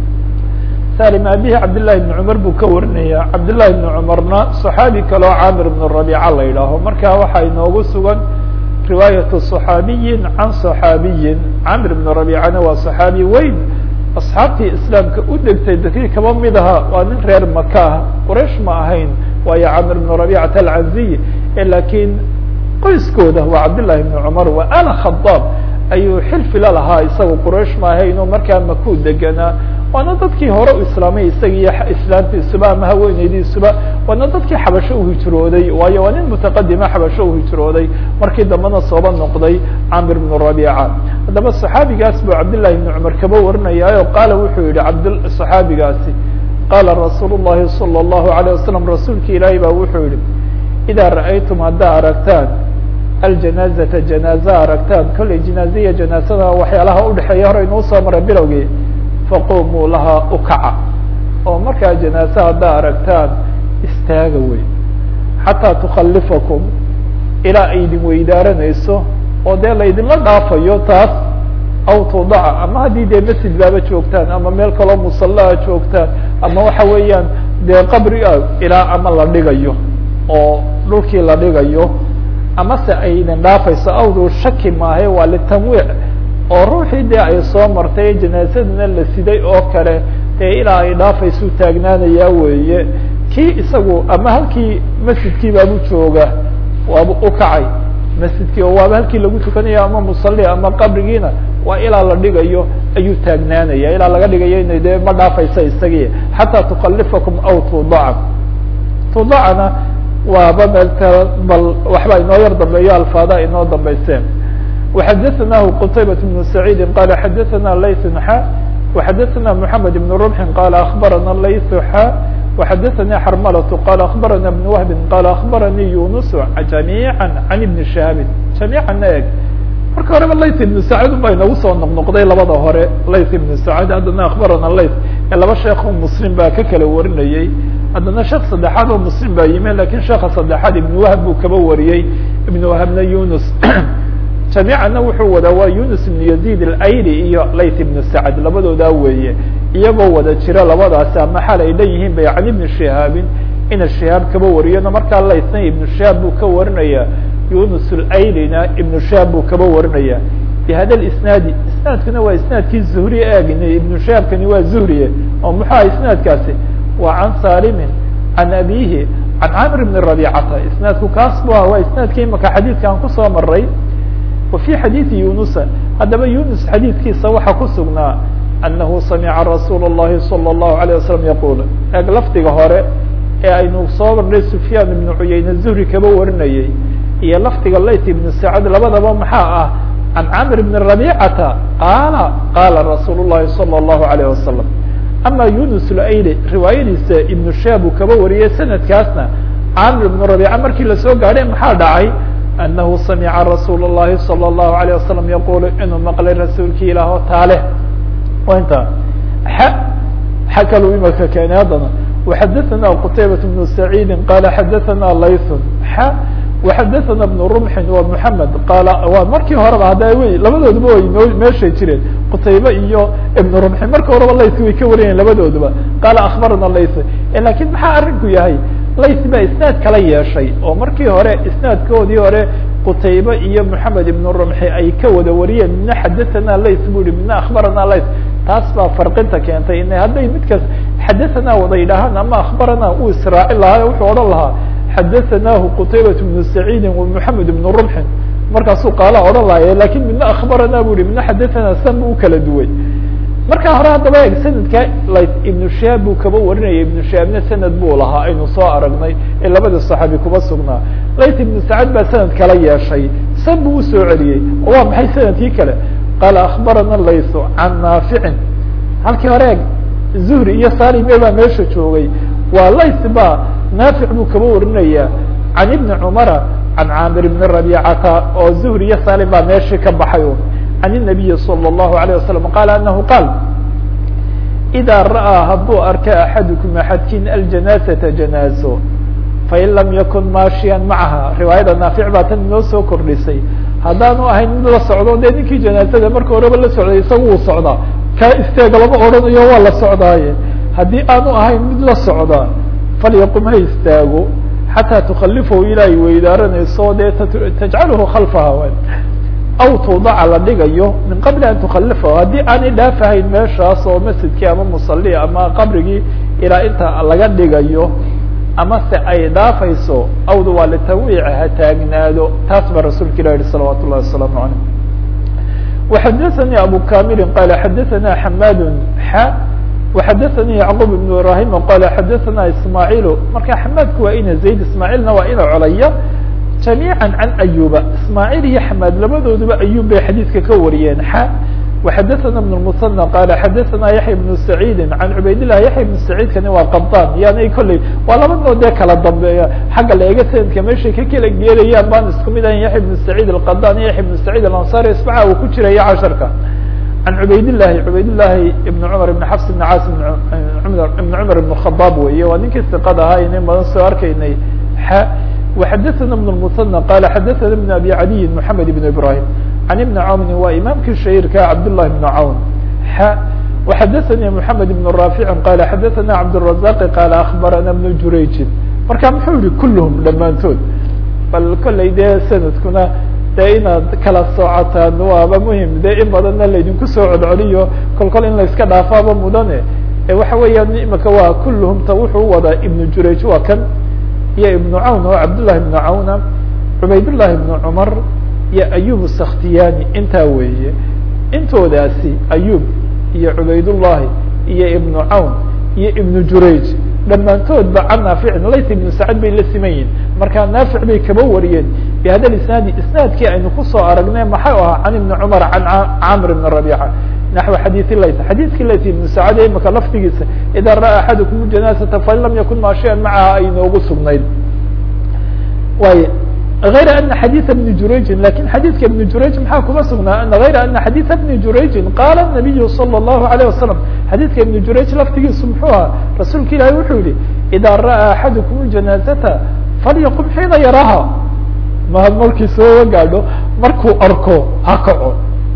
salim abihi cabdالlahi بn cmar buu ka warinaya cabdالlahi بn cmarna صaxaabi kaleo camir بn rabica la yidhaaho marka waxaa inoogu sugan riwaayaة صaxaabiyi can صaxaabiyi camir بn rabicana waa صaxaabi weyn asxaabtii islaamka u degtay dadkii kaba mid aha waa nin reer maka ah quraish ma ahayn waayo camir بn rabicata alcanziy lakiin qoyskooda waa cabdالlahi بn cmar waa ala khadaab ayuu xilfi la lahaa isaga quraish ma ahayn oo markaa maku deganaa waana dadkii hore u islaamay isaga iyo islaamtiisuba ama haweeneydiisuba waana dadkii xabasho uhijrooday waayo waa nin mutaqadima xabasho uhijrooday markii dambena sooba noqday camir bnu rabica haddaba صaxaabigaas buu cabdالlahi bn cumar kaba warinayaayo qaala wuxuu yihi abd صaxaabigaasi qaala rasuul الlahi salى الlahu عalيه wasalam rasuulki ilaahi ba wuxuu yihi idaa ra'aytum haddaa aragtaan aljanaazata janaaza aragtaan kolley janaaziya janaasada waxyaalaha udhexeeya hore inuu soo maray bilowgii faqumuu lahaa ukaca oo markaa janaase haddaa aragtaan istaaga wey xataa tukhalifakum ilaa ay idin weydaaranayso oo dee laydinla dhaafayo taas aw tudaca ama haddii dee masjid baaba joogtaan ama meel kaloo musallaa joogtaan ama waxa weeyaan dee qabri a ilaa ama la dhigayo oo dhulkii la dhigayo amase ay idin dhaafayso awdu shaki maahe waa litanwiic oo ruuxii dee ay soo martay janaasadana la siday oo kale dee ilaa ay dhaafaysu taagnaanayaa weeye kii isagu ama halkii masjidkii baabu jooga waaba ukacay masjidkii oo waaba halkii lagu tukanayo ama musalli ama qabrigiina waa ilaa la dhigayo ayuu taagnaanaya ilaa laga dhigayo ina dee ma dhaafaysa isagii xataa tukallifakum aw tudaca tudacana waaba meel tala bal waxba inoo yar dambeeyo alfaada inoo dambayseen وxadثnaه qتayبة بن سعيid qال xadثna layث xا وxadثna محamed بن رمح qال أخbarana layث xا وxadثnي xrmlة qال أخbarana بن وهب qال أخbarnي يuنس جamيعا عن بن شhهاaب جamيعا eg marka horeba layث بن سعيid ba inagu soo noqnoqday labada hore layث بن سعيid haddana أخbarana layث ee laba sheekh oo mslim baa ka kala warinayey haddana sheek saddexaad oo mslim baa yimi lakin sheeka saddexaad iبن وهب buu kaba wariyey iبن وهبna يuنس jamiicana wuxuu wadaa waa yunus ibn yazid alayli iyo layth ibn sacd labadoodaa weeye iyagoo wada jira labadaasi ama xal ay leeyihiin bay can ibni shihaabin ina shihaab kaba wariyona markaa laythna ibnu shihaab buu ka warinaya yunus alaylina ibnu shihaab buu kaba warinaya bihada isnaadi isnaadkuna waa isnaadkii zuhri eegn ibnu shihaabkani waa zuhriye oo muxuu aha isnaadkaasi waa can salimin can abihi can camr bni rabicata isnaadku kaas bu ah waa isnaadkii imaka xadiidka aan kusoo maray وفي xadيiثi yuنuسa haddaba yuنus xadiidkiisa waxaa ku sugnaa أنahu samca رasuul الlahi صلى الlaهu عليه وسلم yaqul eeg lafdiga hore ee aynu soo marnay سufyaan iبن cuyayne zuhri kaba warinayey iyo lafdiga layt iبن sacd labadaba maxaa ah عan cmr بن رabيcata qaala qala rasuul الlahi صلى الlaهu عليه وسلم ama yuنus اlayli riwaayadiisa iبن shab uu kaba wariyey sanadkaasna camr بن رabيca markii lasoo gaadhay maxaa dhacay أنه سمع رsuuل اللhi صلى الله عليه وسلم يقول inuu مqلay رasuulki ilah o taale inta x kal imaka keenay haddana وxadثna qتaybة بن سعيد qال xadثna layث x وxadثna بن رمح و محمد qال waa markii horeba hadda wy labadooduba way m meeshay jireen qtaybe iyo iبن رمح marka horeba layث way ka warayaen labadooduba qال أخbarna layث lakin maxaa arinku yahay layth baa isnaad kala yeeshay oo markii hore isnaadkoodii hore qutaybe iyo moxamed ibn rumxi ay ka wada wariyeen midna xadathana layth bu yihi midna akhbarana layth taas baa farqinta keentay in hadday midkaas xadathana wada yidhaahaan ama akhbarana uu israaci lahaa wuxuu odhan lahaa xadathanahu qutaybat bnu saciidi wa moxamed ibn rumxin markaasuu qaala odhan lahaya lakin midna akhbarana bu yihi midna xadathana san bu ukala duway marka hore haddaba eeg sanadka layt ibnu shihaab buu kaba warinaya ibnu shihaabna sanad buu lahaa aynu soo aragnay ee labada saxaabi kuba sugnaa layt ibnu sacad baa sanad kala yeeshay san buu usoo celiyey oo waa maxay sanadkii kale qaala akhbarana laythu can naaficin halkii hore eeg zuhri iyo salime baa meesha joogay waa layth baa naafic buu kaba warinaya can ibni cumara can caamir ibni rabicata oo zuhri iyo salim baa meeshii ka baxay عن النبي صلى الله عليه وسلم قال أنه قال إذا رأى haduu arka أحadكم أحadkin الجناaزة جناaزo fain lam yakun maashiya maعaha riwaayada naafic baa tan inoo soo kordhisay haddaanu ahayn mid la socdo de ninkii جناazada marka horeba la socday isaga uu socdaa kaa isteega lama odhanayo waa la socdaaye haddii aanu ahayn mid la socda falyaqum ha istaago xatىa تkalifahu ilaahay weydaaranayso dee tajcalhu khalfaha aw tuudaca la dhigayo min qabli an tukhalifahu haddii aanay dhaafahayn meeshaas oo masjidkii ama musali ama qabrigii ilaa inta laga dhigayo ama se ay dhaafayso awdu waa litawiic ha taagnaado taas baa rasuulka ilah yihi salawat ullahi wasalaamu alayh وxadaثnي abu kamili qala xadaثna xamad xa وxadaثnي yacqub ibn ibrahim qala xadaثna ismaaعiil marka xamaadku waa ina zayd ismaaعiilna waa ina colaya جamيعا عن أyuba ismاعيل iyo xmاd labadooduba ayub bay xadيiثka ka wariyeen x وxadثna بن المثنى qال xadثna yaحya بن سعيid عan cubayd لlah yaحya بن سعيidkani waa qبطاn yani kolley waa laba noo dee kala dambeeya xagga la eega sanadka meeshay ka kala geelayaan baan isku mid ahayn yaحya بن سعيid الqadan iyo yaحya بن سعيid الأنصاري isbaca uu ku jiraya casharka عan cubayd لlahi cubayd لlahi iبn cmر iبn xفs iبn caas iبn cmر iبn khطاab weeye waa ninkii ثiqada ahaa inin badan soo arkaynay x وxadثna بن المثنى qال xadثna بن أbي عadي محamed بن إبراهيم عن بن cawni waa imaamkii shahيirka cabdاللh بن cawn x وxadثnي محamed بن رافع qال xadثna cabدالرزاq qال أخbarana بن jurayجin marka muxuu yihi kulhm dhammaantood bal kolley dee sanadkuna dee inaad kala soocotaan waaba muhim de in badanna laydinku soo codcoliyo kol kol in layska dhaafaaba mudane waxa weeyaan imika waa kulluhum ta wuxuu wadaa ibnu jurayj waa kan iyo ibnu cawn oo cabdullahi ibnu cawna cubaydullahi ibnu cumar iyo ayub sakhtiyani intaa weeye intoodaasi ayub iyo cubaydullahi iyo ibnu cawn iyo ibnu jurayj dhammaantoodba can naaficin layt ibnu sacad bay la siman yihin markaa naafic bay kaba wariyeen bihada isnaadi isnaadkii aynu kusoo aragnay maxay ahaa can ibni cumar can camr ibn rabica naxو xadiiث layt xadiidkii layt ibnu sacad imika laftigiisa ida ra'a axadukum janaasata fain lam yakun maashiya macaha ay noogu sugnayd way غayra ana xadiiثa bni jurayjin lakin xadiidka ibni jurayj maxaa kuma sugnaa غayra ana xadiiثa bni jurayjin qaala الnabiyu salى الlahu عalيه wasalam xadiidka ibni jurayj laftigiisu muxuu ahaa rasuulka ilaahi wuxuu yihi ida ra'a axadukum janaazata falyaqum xiina yaraha ma markii soo gaadho markuu arko ha kaco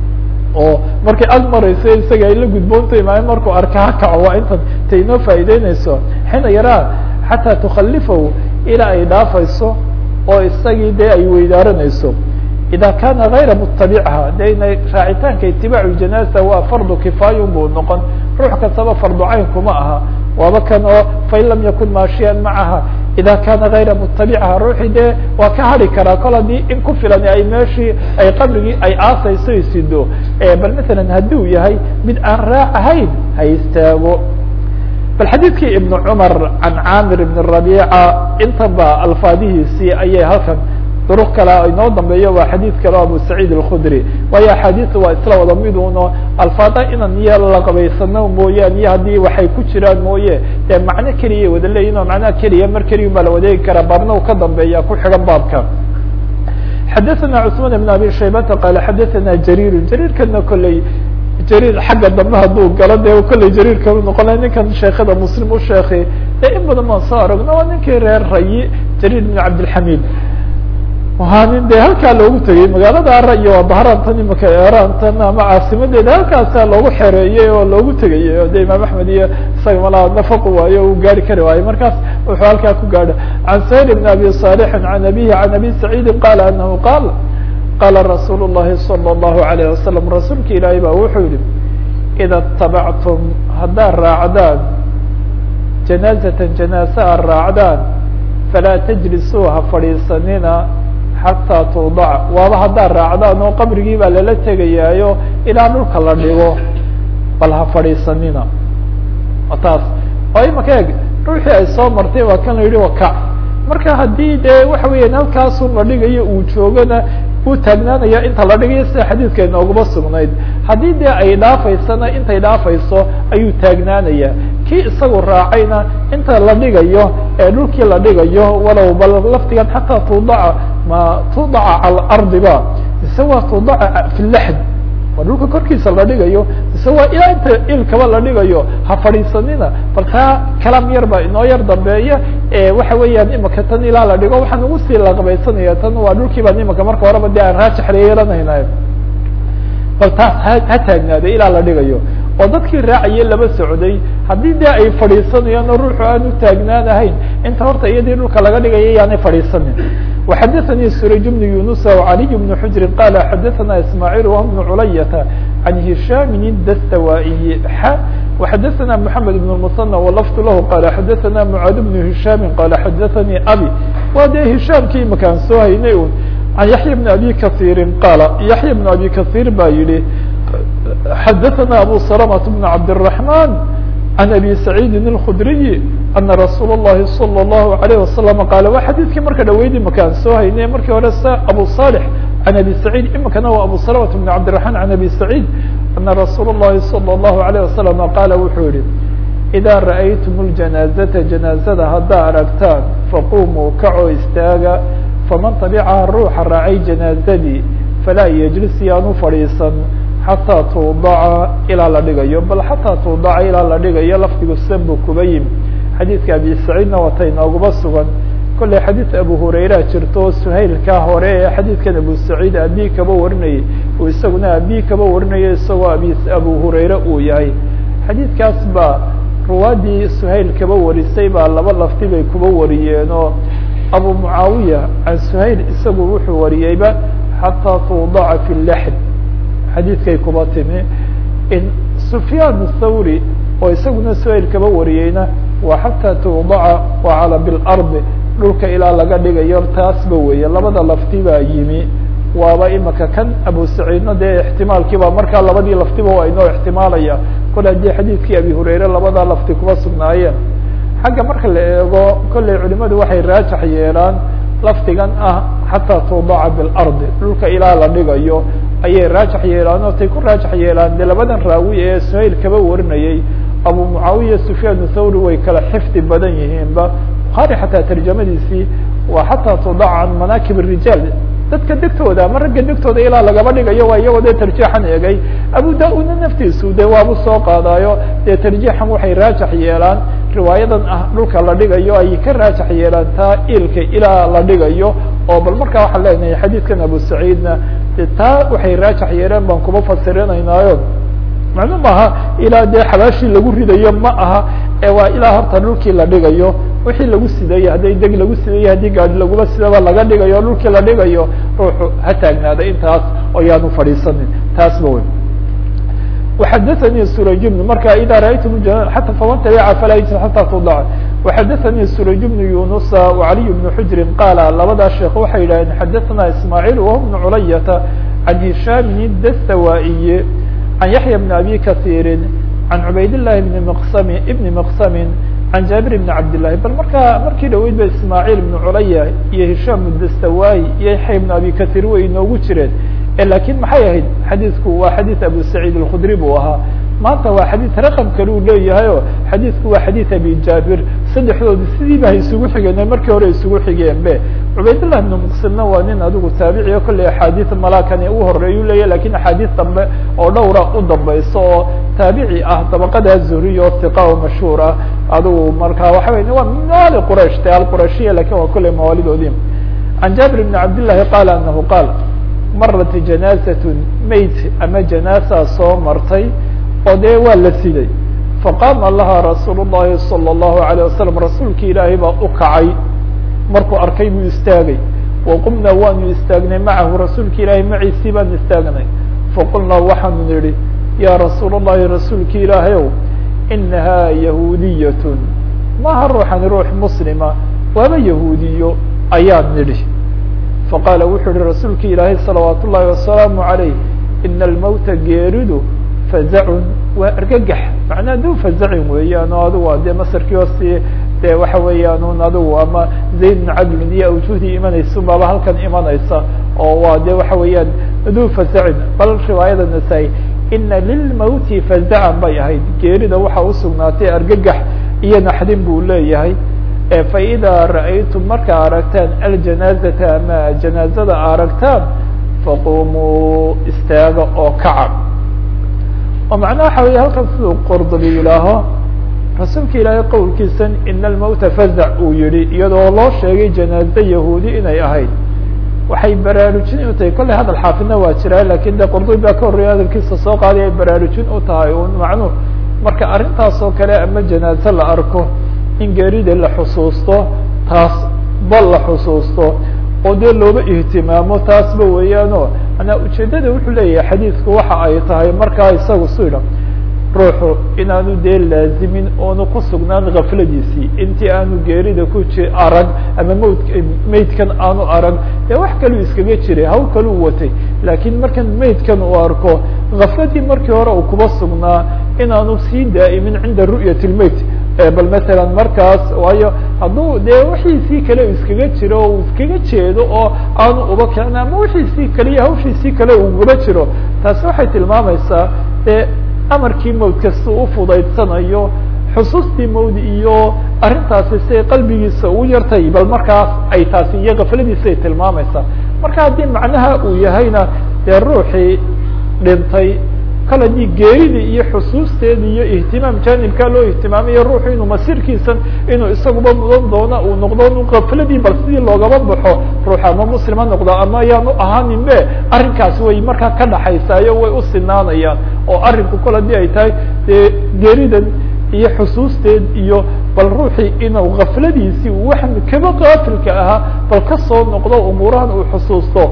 oo markay ag marayso isaga ay la gudboonta imaameen markuu arka ha kaco waa intan ta inoo faa'iideyneyso xiina yaraa xataa tukhalifahu ilaa ay dhaafayso oo isagii dee ay weydaaranayso ida kana gayra mutabicha de inay raacitaanka itibaacu janaasa waa fardu kifaayun buu noqon ruux kastaba fardu cayn kuma aha waaba kan oo fain lam yakun maashiyan macaha ida kana gayra mutabicha ruuxii dee waa ka hari karaa kol haddii in ku filan ay meeshii ay qabrigii ay aasayso isido bal masalan hadduu yahay mid aan raac ahayn ha istaago bal xadiidkii ibn cumar can camir ibn rabica inta ba alfaadihiisii ayay halkan duruq kale inoo dambeeyo waa xadiid kale o abu saciid alkhudri waayo axaadiista waa isla wada mid uno alfaada inan iyo la qabaysano mooyaan iyo haddii waxay ku jiraan mooye dee macno keliya wada leeyihin oo macnaha keliya mar keliya baa la wadeegi karaa baabna u ka dambeeya ku xigan baabka xadaثana cثman بn abi shaybata qaala xadaثana jariir jariirkana kolley jariir xagga dambe hadduu galo dee kolley jariirka noqona ninkan sheekada muslim u sheekay dee in badan baan soo aragno waa ninkii reer rayi jariir bn cabdilxamid waa nin de halkaa loogu tegey magaalada ara iyo waa bahraantan imika eraantan ama caasimadeeda halkaasaa loogu xereeyey oo loogu tegayey o de imaam axmed iyo isaga malaa nafaqu waayo u gaari kari waayo markaas wuxuu halkaa ku gaadha can sayr bn abi صالحi can abihi can abi saciidi qala anahu qaal qala rasuul الlahi salى الlahu عalيه wasalam rasuulka ilaahay ba wuxuu yihi ida اtabactum haddaad raacdaan janaazata janaase aad raacdaan falaa tajlisuu ha fadhiisanina xataa tuudac waaba haddaad raacdaan oo qabrigii baa lala tegayaayo ilaa dhulka la dhigo bal ha fadhiisanina taas oo imaka eeg ruuxii ay soo martay waa kan la yihi wakac marka haddii dee waxa weeyaan halkaasun la dhigayo uu joogana uu taagnaanaya inta la dhigayo sida xadiidka inooguma sugnayd haddii dee ay dhaafaysana intay dhaafayso ayuu taagnaanaya kii isagu raacayna inta la dhigayo ee dhulkii la dhigayo walow bal laftigan xataa tuudaca ma tuudaca cala ardi ba mise waa tuudaca fi laxd waa dhulka korkiisa la dhigayo mise waa ilaa inta ilkaba la dhigayo ha fadhiisanina bal taa kalaam yar baa inoo yar dambeeya waxa weeyaan imika tan ilaa la dhigo waxaan ugu sii laqbaysanaya tan waa dhulkii baan imika marka horeba de aan raajix yeelanayna bal taas ha ha taagnaaday ilaa la dhigayo oo dadkii raacayay laba socday haddii de ay fadhiisanayaan oo ruuxu aan u taagnaan ahayn inta horta iyadii dhulka laga dhigaya yaanay fadhiisanin وxadثnي سurayج بن يuنuس وعلي بن حجر qال xadثna اسماعيل وهو بن عlyة عن هiشام الdstوائي ح وxadثna محمد بن المصنى ولفظ lah qال xadثna معاad بن هiشام qال xadثnي أbي wa de هiشامki imakaan soo haynay un عن يحيى بن أbي كثير qال يحيى بن أbي كثير ba yihi xadثna أbو سلمة بن عبدالرحمن عن أbي سعيد الخdري أنa رasuul الlahi صلى الlaه عليه وasلم qاl wa xadيثkii marka dhaweydi makaan soo haynay markii hore s abu صالح عن أbي سعيد imikana wa abu سلمة بن عبدالرحمن عن أbي سعيد أنa رasuul الlahi صلى الlaه عليه وسلم qاla wuxuu yihi إdا رأyتm الجناaزة جناaزada haddaa aragtaan faqumuu kacoo istaaga faman taبcaha ruuxa raacay جناaزadii falaa yجlis yaanu fadhiisan xatىa tuudaca ilaa la dhigayo bal xataa tuudaca ilaa la dhigayo lafdigu san buu kuba yimi xadiidka abi saciidna wata inooguma sugan kollay xadiid abu hurayra jirto suhaylkaa hore ee xadiidkan abu saciid abi kaba warinayay uu isaguna abi kaba warinaya isagoo abi abu hurayre uu yahay xadiidkaas baa ruwaadii suhayl kaba warisay baa laba lafti bay kuba wariyeen oo abu mucaawiya can suhayl isagu wuxuu wariyeyba xataa tuudaca fi laxd xadiidkay kuba timi in sufyaan thawri oo isaguna suayl kaba wariyeyna waa xataa tuudaca wacala bilardi dhulka ilaa laga dhigayo taasba weeye labada lafti baa yimi waaba imaka kan abu saciidna dee ixtimaalkiiba markaa labadii laftiba waa inoo ixtimaalaya kole haddii xadiidkii abi hurayre labadaa lafti kuba sugnaayeen xagga marka la eego kolley culimadu waxay raajax yeelaan lafdigan ah xataa tuudaca bilardi dhulka ilaa la dhigayo ayay raajax yeelaan oo tay ku raajax yeelaan de labadan raawi ee suhayl kaba warinayay abu mucaawiya sufyaan thawri way kala xifdi badan yihiinba buhaari xataa tarjamadiisii waa xataa tuudaca can manaakib الrijaal dadka degtooda ama ragga degtooda ilaa lagaba dhigayo waa iyagoo dee tarjiixan eegay abu da-udna naftiisu de waabu soo qaadaayo dee tarjiixan waxay raajax yeelaan riwaayadan ah dhulka la dhigayo ay ka raajax yeelaan taa ilka ilaa la dhigayo oo bal markaa waxaan leenahay xadiidkan abu saciidna de taa waxay raajax yeeleen baan kuba fasirinaynaayo maclu maaha ilaa dee xabaashii lagu ridayo ma aha ee waa ilaa horta dhulkii la dhigayo wixii lagu sidayo hadday deg lagu sidayo haddii gaadi lagula sidaba laga dhigayo dhulkii la dhigayo ruuxu ha taagnaada intaas oo yaanu fadhiisanin taasba wey وxadثnي سurayj بن marka إdا raأytm حtى faman taبca falaa yجن حatى tudac وxadثnي سurayj بن yuنuس وعaliي بن xujri qاla labadaa sheekh waxay yidhahdeen xadثna ismاعيل وهو بن culayةa عan هishاm الdstawائي عan yaحyى بن أbي kaثيri عan cubayd اللahi بن مqsm بn مqsm عan jaaبir بن cabd للahi bal markaa markii dhaweyd ba ismاعيل بن culaya iyo هisham الdstawائي iyo yaحya بن abi kaثيr way inoogu jireen lakin maxay ahayd xadiidku waa xadiid abu saciid الkudri buu ahaa maanta waa xadiid raqam kale uu leeyahay o xadiidku waa xadiid abi jaabir saddexdoodi sidiiba hay isugu xigeen markii hore isugu xigeen be cubaydالlah ibn mqsimna waa nin adigu taabici o kolley axaadiid malakani u horeeyu leeyahy lakin axaadiid dambe oo dhowra u dambayso oo taabici ah dabaqada zuhriy o hiqa o mashhuur ah adigu marka waxa wey waa maali quraish te alqurashiya lakin waa kolley mawaalidoodi can jaabir bn cabd لlahi qala anahu qaal marat janaazatun mayd ama janaasaa soo martay oo dee waa la siday faqaama laha rasuul llahi salى اllahu alayه wasalam rasuulki ilaahay baa u kacay markuu arkay buu istaagay waqumnaa waanu istaagnay macahu rasuulki ilaahay maciisii baanu istaagnay faqulnaa waxaanu nidhi ya rasuul اllahi rasuulki ilaahayow inaha yahuudiyatun maha ruuxani ruux muslima waaba yahuudiyo ayaan nidhi faqaala wuxuu yihi rasuulki ilaahay salawaat ullahi wasalaamu عalayh ina almowta geeridu fazacun waa argagax macnaa duu fazacin weeyaan oo adigu dee masarkii hoosti dee waxa weeyaan un adigu ama zayd bn cadlin iyo awjuhdii imanaysa baaba halkan imanaysa oo waa de waxa weeyaan duu fazacin bal riwaayada nasaa-i ina lilmowti fazacan bay ahayd geerida waxa usugnaatay argagax iyo naxdin buu leeyahay faإida raأytum markaa aragtaan aljanaazata ama janaazada aragtaan faqumuu istaaga oo kaca oo macnaha waxa wey halkan siduu qordobi yidhaaho rasuulka ilaahay qowlkiisan ina almowta fazac uu yihi iyadoo loo sheegay janaaze yahuudi inay ahayd waxay baraarujin u tahay kolley hadal xaafidna waa jiraa lakin de qordobi baa ka horreeya hadalkiisa soo qaaday ay baraarujin u tahay un macnuh marka arrintaas oo kale ama janaaze la arko in geerida la xusuusto taas bal la xusuusto oo dee looba ihtimaamo taasba weeyaano manaa ujeeddada wuxuu leeyahay xadiidku waxa ay tahay markaa isagu sida ruuxu inaanu dee laazimin oonu ku sugnaan gafladiisii intii aanu geerida ku ji arag ama mawd maydkan aanu arag dee wax kaluu iskaga jiray haw kaluu watay laakiin markan maydkan uu arko gafladii markii hore uu kuba sugnaa inaanu sii daa'imin cinda ru'yat lmayt bal masalan markaas waayo hadduu dee wixiisii kale iskaga jiro o iskaga jeedo oo aanu uba kicin ama wixiisii kale iyo hawshiisii kale ugula jiro taasi waxay tilmaamaysaa dee amarkii mawd kasta u fudaydsanayo xusuustii mawd iyo arrintaasi siay qalbigiisa ugu yartay bal markaas ay taasi iyo kafladiisay tilmaamaysaa marka haddii macnaha uu yahayna dee ruuxii dhintay kale dii geeridii iyo xusuusteedii iyo ihtimaam janibkaa loo ihtimaamayo ruuxu inuu masirkiisan inuu isaguba mudan doona uu noqdo inu kafladii bal sidii loogaba baxo ruux ama muslima noqdo ama ayaan u ahaanin be arrinkaasi way markaa ka dhaxaysaayo way u sinaanayaan oo arrinku kol hadii ay tahay dee geeridan iyo xusuusteed iyo bal ruuxii inuu kafladiisii wax kaba qaafilka ahaa bal kasoo noqdo umuurahan uu xusuusto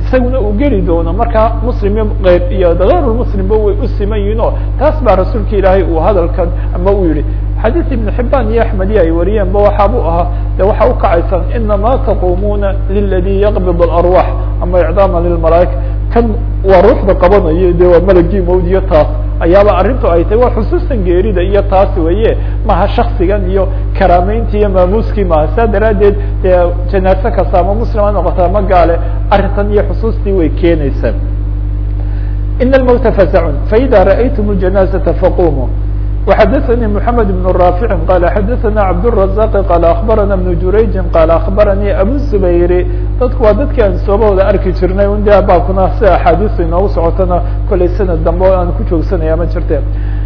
isaguna uu geli doono markaa muslim iyo eyr iyo gayrulmuslimba way u siman yihiin oo taas baa rasuulka ilaahay uu hadalkan ama uu yihi xadiis ibn xibaan iyo axmediya ay wariyeenba waxaabuu ahaa de waxaa ukacaysaan inama taqumuna liladi yaqbid alarwax ama icdaama lilmalaaika kan waa ruuxda qabanayo de waa malagii mawdiyo taas ayaaba arrintu ay tahay waa xusuusan geerida iyo taas weye maha shaksigan iyo karaameyntii iyo maamuuskii maha saa daraaddeed dee janaase kasta ama muslim ha noqota ama gaale arrintan iyo xusuustii way keenaysaa in almowta fasacun faida ra'aytum ljanaazata faqumu وxdثnي محمد بن رافع قال xdثna عبدالرزاق قال أخبرنا بن جurayج قال أخبرني أبو الزبير dadku waa dadki aan soobahooda arki jirnay un de baabkuna si axaadiistu inoogu socotona kolay sanad dambe o aan ku joogsanaya ma jirte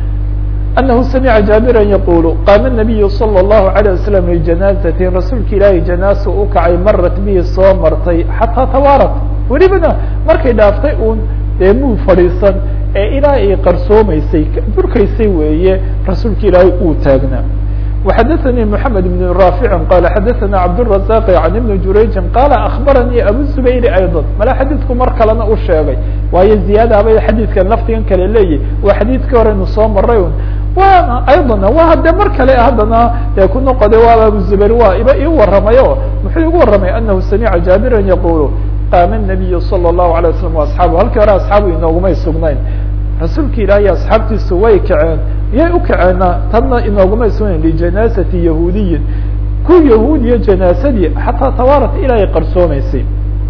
أنه سمع جابرا يقول قام النبي صلى الله عليه وسلم لجناaزة رasuulka ilaahay جناaز u kacay marat bihi soo martay xatىa twaarat welibana markay dhaaftay un dee muu fadhiisan ee ilaa ay qarsoomaysay durkaysay weeye rasuulka ilaahay uu taagnaa وxadثnي محamed بن رافع qال xadثna cبدالرزاq عن بن جurayج qال أخبرني أbو زبير أيضا mala xadيثku mar kalena u sheegay waayo زiyaadabay xadيثkan laftigan kale leeyahy waa xadيثkii horeynu soo maray un wana أيضا wa de mar kale haddana e ku noqode waa abu زبير waa iba ii waramayo muxuu igu waramay أنه سمعa جابرا يقول qاm النبي صلى الله عليه وسلم وأصحاaبه halkii hore أصحaabu inoogumay sugnayn rasuulka ilaahay asxaabtiisu way kaceen yay u kaceena tanna inoogumay sugnayn lijanاasati yahuudiyin ku yahuudiya janaasadii xataa tawaarat ilaa ay qarsoomaysay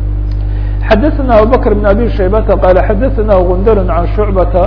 xadaثna abubكر بن abي shaybata qal xadaثna gundar عan shucbata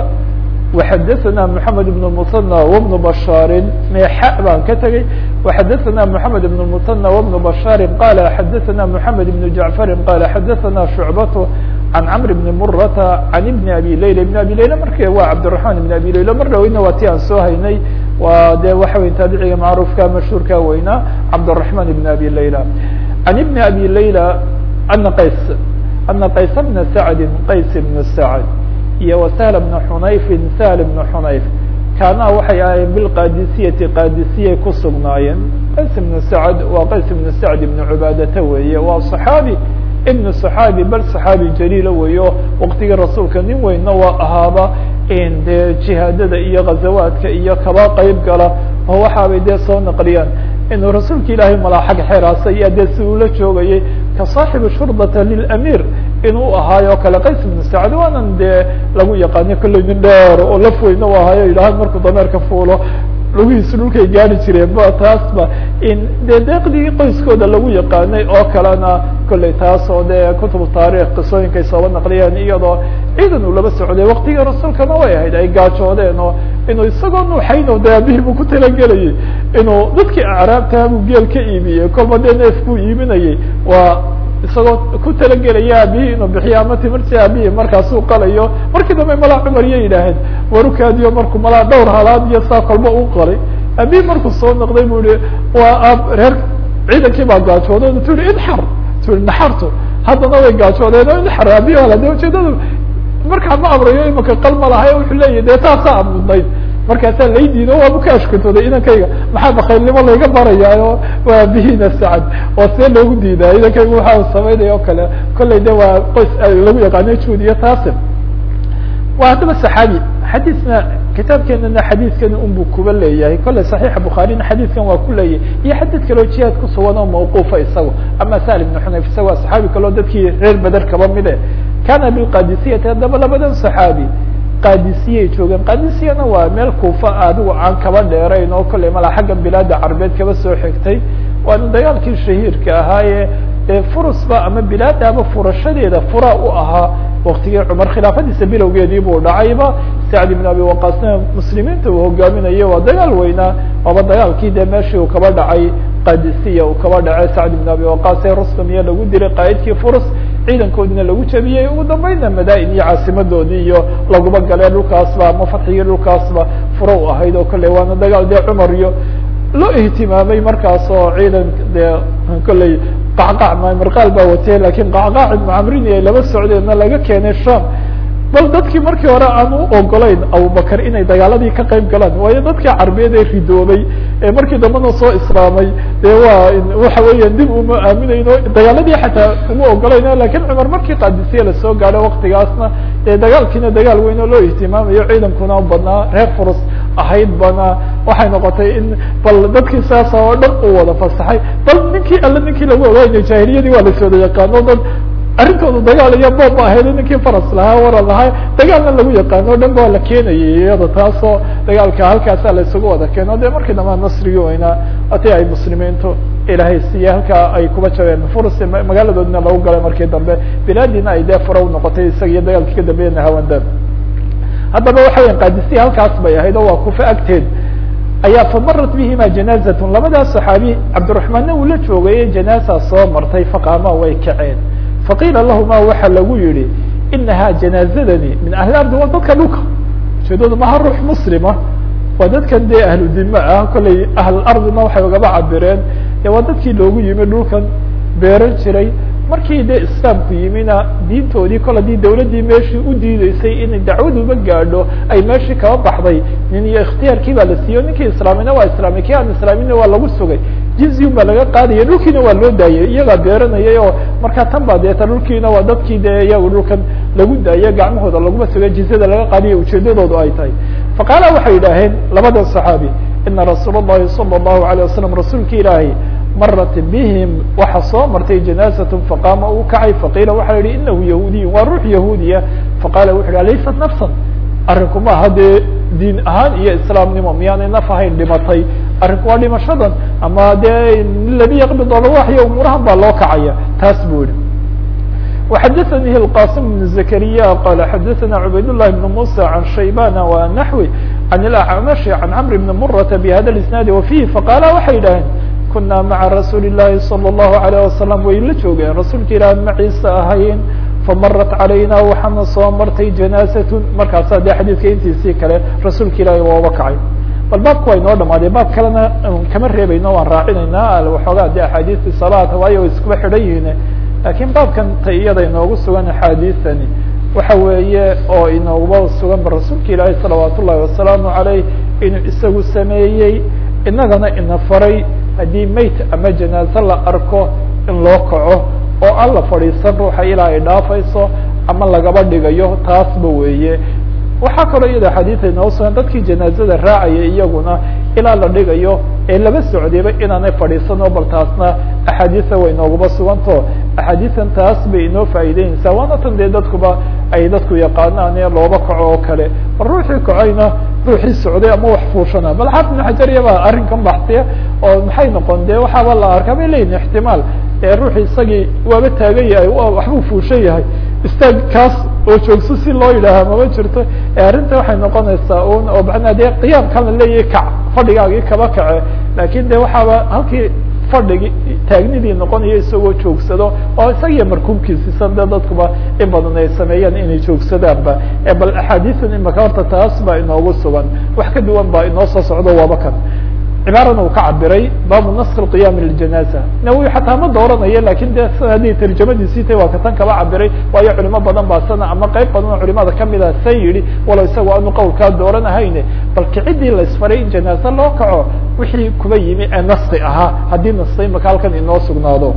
وxadثna محamed بن المثنى وبن بشhاr meexa baan ka tegey وxadثna محamed بن المثنى وبن بشhاr qال xadثna محamed بن جعفر qال xadثna شhuعبة عن cمر بن مرة عن بن أbي ليلى بن أbي ليلى mark waa cبدالرحمن بن أbي ليلى mar dhaweyna waa ti aan soo haynay waa de waxa wey taabiciga macruفka mashهوurka weynaa cبدالرحمن بن أbي ليلى عن بن أbي ليلى أن qays أنa qays بن سعد qays بن سعد iyo وسهل بن xنayفi سهل بن xنayف kaana waxay ahaayeen bilqaadisiyati qaadisiyay ku sugnaayeen qays ibnu sacd waa qays ibnu sacd ibnu cubaadata weeye waa صaxaabi ibnu صaxaabi bal صaxaabi jaliila weeyo waqtigii rasuulka nin weynna waa ahaaba dee jihaadada iyo ghazawaadka iyo kaba qeyb gala oo waxaabay dee soo naqliyaan inuu rasuulka ilaahay malaaxag xeraasa iyo dee si uula joogayay ka saaxibu shurdata lilamir inuu ahaayo kale qays ibnu sacd waanan dee lagu yaqaaniyo kolley nin dheer oo laf weyna u ahaayo yidhaha markuu dameerka fuulo lugihiisu dhulkay gaari jireen ba taasba in dee deeqdii qoyskooda lagu yaqaanay oo kalena kolley taas oo dee kutubu taarikh qisooyinkay sooba naqliyeen iyadoo ciidan uu laba socday waktigii rasuulkana way ahayd ay gaajoodeen oo inuu isagoo nuuxayno de aabihii buu ku talagelayay inuu dadkii acraabtaa buu geel ka iibiyey kolba dee neef buu iibinayay waa isagoo ku talagelaya aabihii inuu bixiyo ama timirtii aabihii markaasuu qalayo markii dambe malaa cumar iyo yidhaaheen warukaadiyo markuu malaa dhowr halaad iyo saa kolba u qalay aabihii markuu soo noqday bu ihi waa aab reer ciidankii baa gaajooday tu ihi inxar tu ihi naxartu haddana way gaajoodeen oo inxar aabihi hala de ujeedada markaa ma amrayo imaka qalma lahay wuxuu leeyahy dee taasaa amudnayd markaasaa laydiido waabu ka ashkatooday inankayga maxaa bakaylnimo layga barayaayo waa aabihina sacad oo see loogu diidaa inankayga waxaa samaynaya o kale kollay de waa qoys lagu yaqaano juud iyo taasim waa haddaba saxaabi xadiisna kitaabkeenana xadiidkani unbuu kuba leeyahay kolley saxiixa bukhaarina xadiidkan waa ku leeyahay iyo xadiid kaleo jihaad ku sugan oo mawquufa isago ama sal ibnu xunayf isaga waa saxaabi kaleo dadkii reer beder kaba mide kana bilqadisiyati haddaba labadan saxaabi qadisiyay joogeen qadisiyana waa meel kuufa adigu aan kaba dheerayn oo kolley malaa xaggan bilaada carbeed kaba soo xigtay waana dagaalkii shahiirka ahaaye ee furusba ama bilaadaaba furashadeeda fura u ahaa waktigii cumar khilaafadiisa bilowgeedii buu dhacayba sacd ibn abi waqaasna muslimiinta uu hogaaminayo waa dagaal weynaa waaba dagaalkii dee meeshii uu kaba dhacay qadisiya uu kaba dhacay sacd ibn abi waqaas ee rustam iyo lagu dilay qaa'idkii furus ciidankoodina lagu jabiyey ugu dambeynna madain iyo caasimadoodii iyo laguba galee dhulkaasba ama fatxigii dhulkaasba fura u ahayd oo kolley waana dagaal dee cumar iyo loo ihtimaamay markaas oo ciidan dee kolley qacqac marqaal baa watee lakin qacqaac ibnu camrini ay laba socdeenna laga keenay sham bal dadkii markii hore aan u ogolayn abubakar inay dagaaladii ka qayb galaan waayo dadkii carbeed ee ridoobay ee markii dambena soo islaamay dee waa waxa weeya dib uma aaminayno dagaaladii xataa uma ogolayn lakin cumar markii qaadisiya lasoo gaadho waktigaasna dee dagaalkiina dagaal weyn oo loo ihtimaamayo ciidankuna badnaa reer furus ahayd bana waxay noqotay in bal dadkii saasa oo dhan uu wada fasaxay bal ninkii alle ninkii lagu ogaanay jahiliyadii waa lasooda yaqaano dad arrintooda dagaal iyo boob ba ahayd ninkii faras lahaa waran lahaa dagaalna lagu yaqaano o dhan ba la keenayay iyada taasoo dagaalka halkaasa la isugu wada keeno de markii dambaa nasrigii weynaa ati ay muslimiintu ilaahay siiye halkaa ay kuba jabeen furs magaaladoodina lagu galay markii dambe bilaadiina ay dee fura unoqotay isaga iyo dagaalkii ka dambeeyana hawanda haddaba waxa weya qaadisiya halkaas bay ahayd oo waa kufa agteed ayaa famarat bihima janaazatun labadaas saxaabi cabdiraxmaanna uu la joogay janaasa soo martay faqaama way kaceen faqiila lahuma waxa lagu yihi inaha janaazadani min ahli ardi waa dadka dhulka ujeedadu maha ruux muslima waa dadkan dee ahlu dima ah kollay ahl ardina waxay ugaba cabireen e waa dadkii loogu yimi dhulkan beeran jiray markii dee islaamku yimina diintoodii kol haddii dawladdii meeshii u diideysay inay dacwaduba gaadho ay meeshii kaba baxday nin iyo ikhtiyaarkii baa la siiyo ninkii islaamina waa islaamay kii aan islaamina waa lagu sugay jizyun baa laga qaadaya dhulkiina waa loo daayay iyagaa beeranayay oo markaa tan baa deeta dhulkiina waa dadkii dee iyagu dhulkan lagu daayay gacmahooda laguma sugay jizyada laga qaadiya ujeedadoodu ay tahay faqaala waxay idhaaheen labadan saxaabi ina rasuul الlahi salى الlahu عalيه wasalam rasuulki ilaahay marat bihim waxa soo martay janaazat faqaama uu kacay faqiila waxa yihi inahu yahuudiy waa ruux yahuudiya faqala wuxu yhi laysat nafsan arrinku maaha dee diin ahaan iyo islaamnimo miyaanay naf ahayn dhimatay arrinku waa dhimashadan ama dee ladi yaqbid alwaxya umuurahan baa loo kacaya taas buu yihi وxadثnي الqاsم بن زكريا qال xadثna عubayd اللh بن موسى عن شhaybاn ونحوي عن الأعمش عن cمر بن مرة بhda الاسناaد وفيه faqاla waxay dhaheen kuna mعa رasuuل اللahi صلى الله عليه وسلم way la joogeen rasuulka ilah maciisa ahayn famarat عalayna waxaana soo martay جanاaزة markaasa de xadيidka intiisii kale rasuulka ilahi waaba kacay bal baabka waa inoo dhamaadee baab kalena kama reebayno waan raacinayna waxoogaa de axaadiثi صلاata waayo iskuba xidhan yihiin lakiin baabkan ta iyada inoogu sugan axaadiثani waxa weeye oo inooguba sugan ba rasuulka ilaahi salawaat ullahi wasalaamu عaleyh inuu isagu sameeyey inagana ina faray haddii mayt ama janaaze la arko in loo kaco oo aan la fadhiisan ruuxa ilaa ay dhaafayso ama lagaba dhigayo taasba weeye waxaa kaloo iyada xadiida inoo sugan dadkii janaazada raacaya iyaguna ilaa la dhigayo ee laba socdayba inaanay fadhiisano bal taasna axaadiisa way nooguba suganto axaadiisan taas bay inoo faa'iideynaysaa waana tan dee dadkuba ay dadku yaqaanaan ee looba kaco oo kale bal ruuxii kacayna ruuxii socday ama wax fuushana bal xaafid ibn xajar iyabaa arrinkan baxsiya oo maxay noqon de waxaaba la arkaa bay leeyihin ixtimaal ee ruuxi isagii waaba taagan yahay waxbuu fuushan yahay istaag kaas oo joogso si loo yidhaaha mama jirto ee arrinta waxay noqonaysaa un oo macnaa dee qiyaamkan la leeyahay kac fadhigaagii kaba kace lakin de waxaaba halkii fadhigi taagnidii noqonayo isagoo joogsado oo isagiyo markuubkiisisan de dadkuba in badan ay sameeyaan inay joogsadaanba bal axaadiisan imaka horta taas baa inoogu sugan wax ka duwan baa inoo soo socdo waaba kan cibaarana uu ka cabiray baabu nask اqiyam ljanaza nawi xataa ma dooranayo lakin de haddii tarjamadiisii tay waa katan kaba cabiray waayo culimo badan baa sana ama qeyb badan oo culimada kamida san yihi walow isaga aanu qowlkaa dooranahayne bal kicidii la isfaray in janaaze loo kaco wixii kuba yimi ee naski ahaa haddii naskay maka halkan inoo sugnaado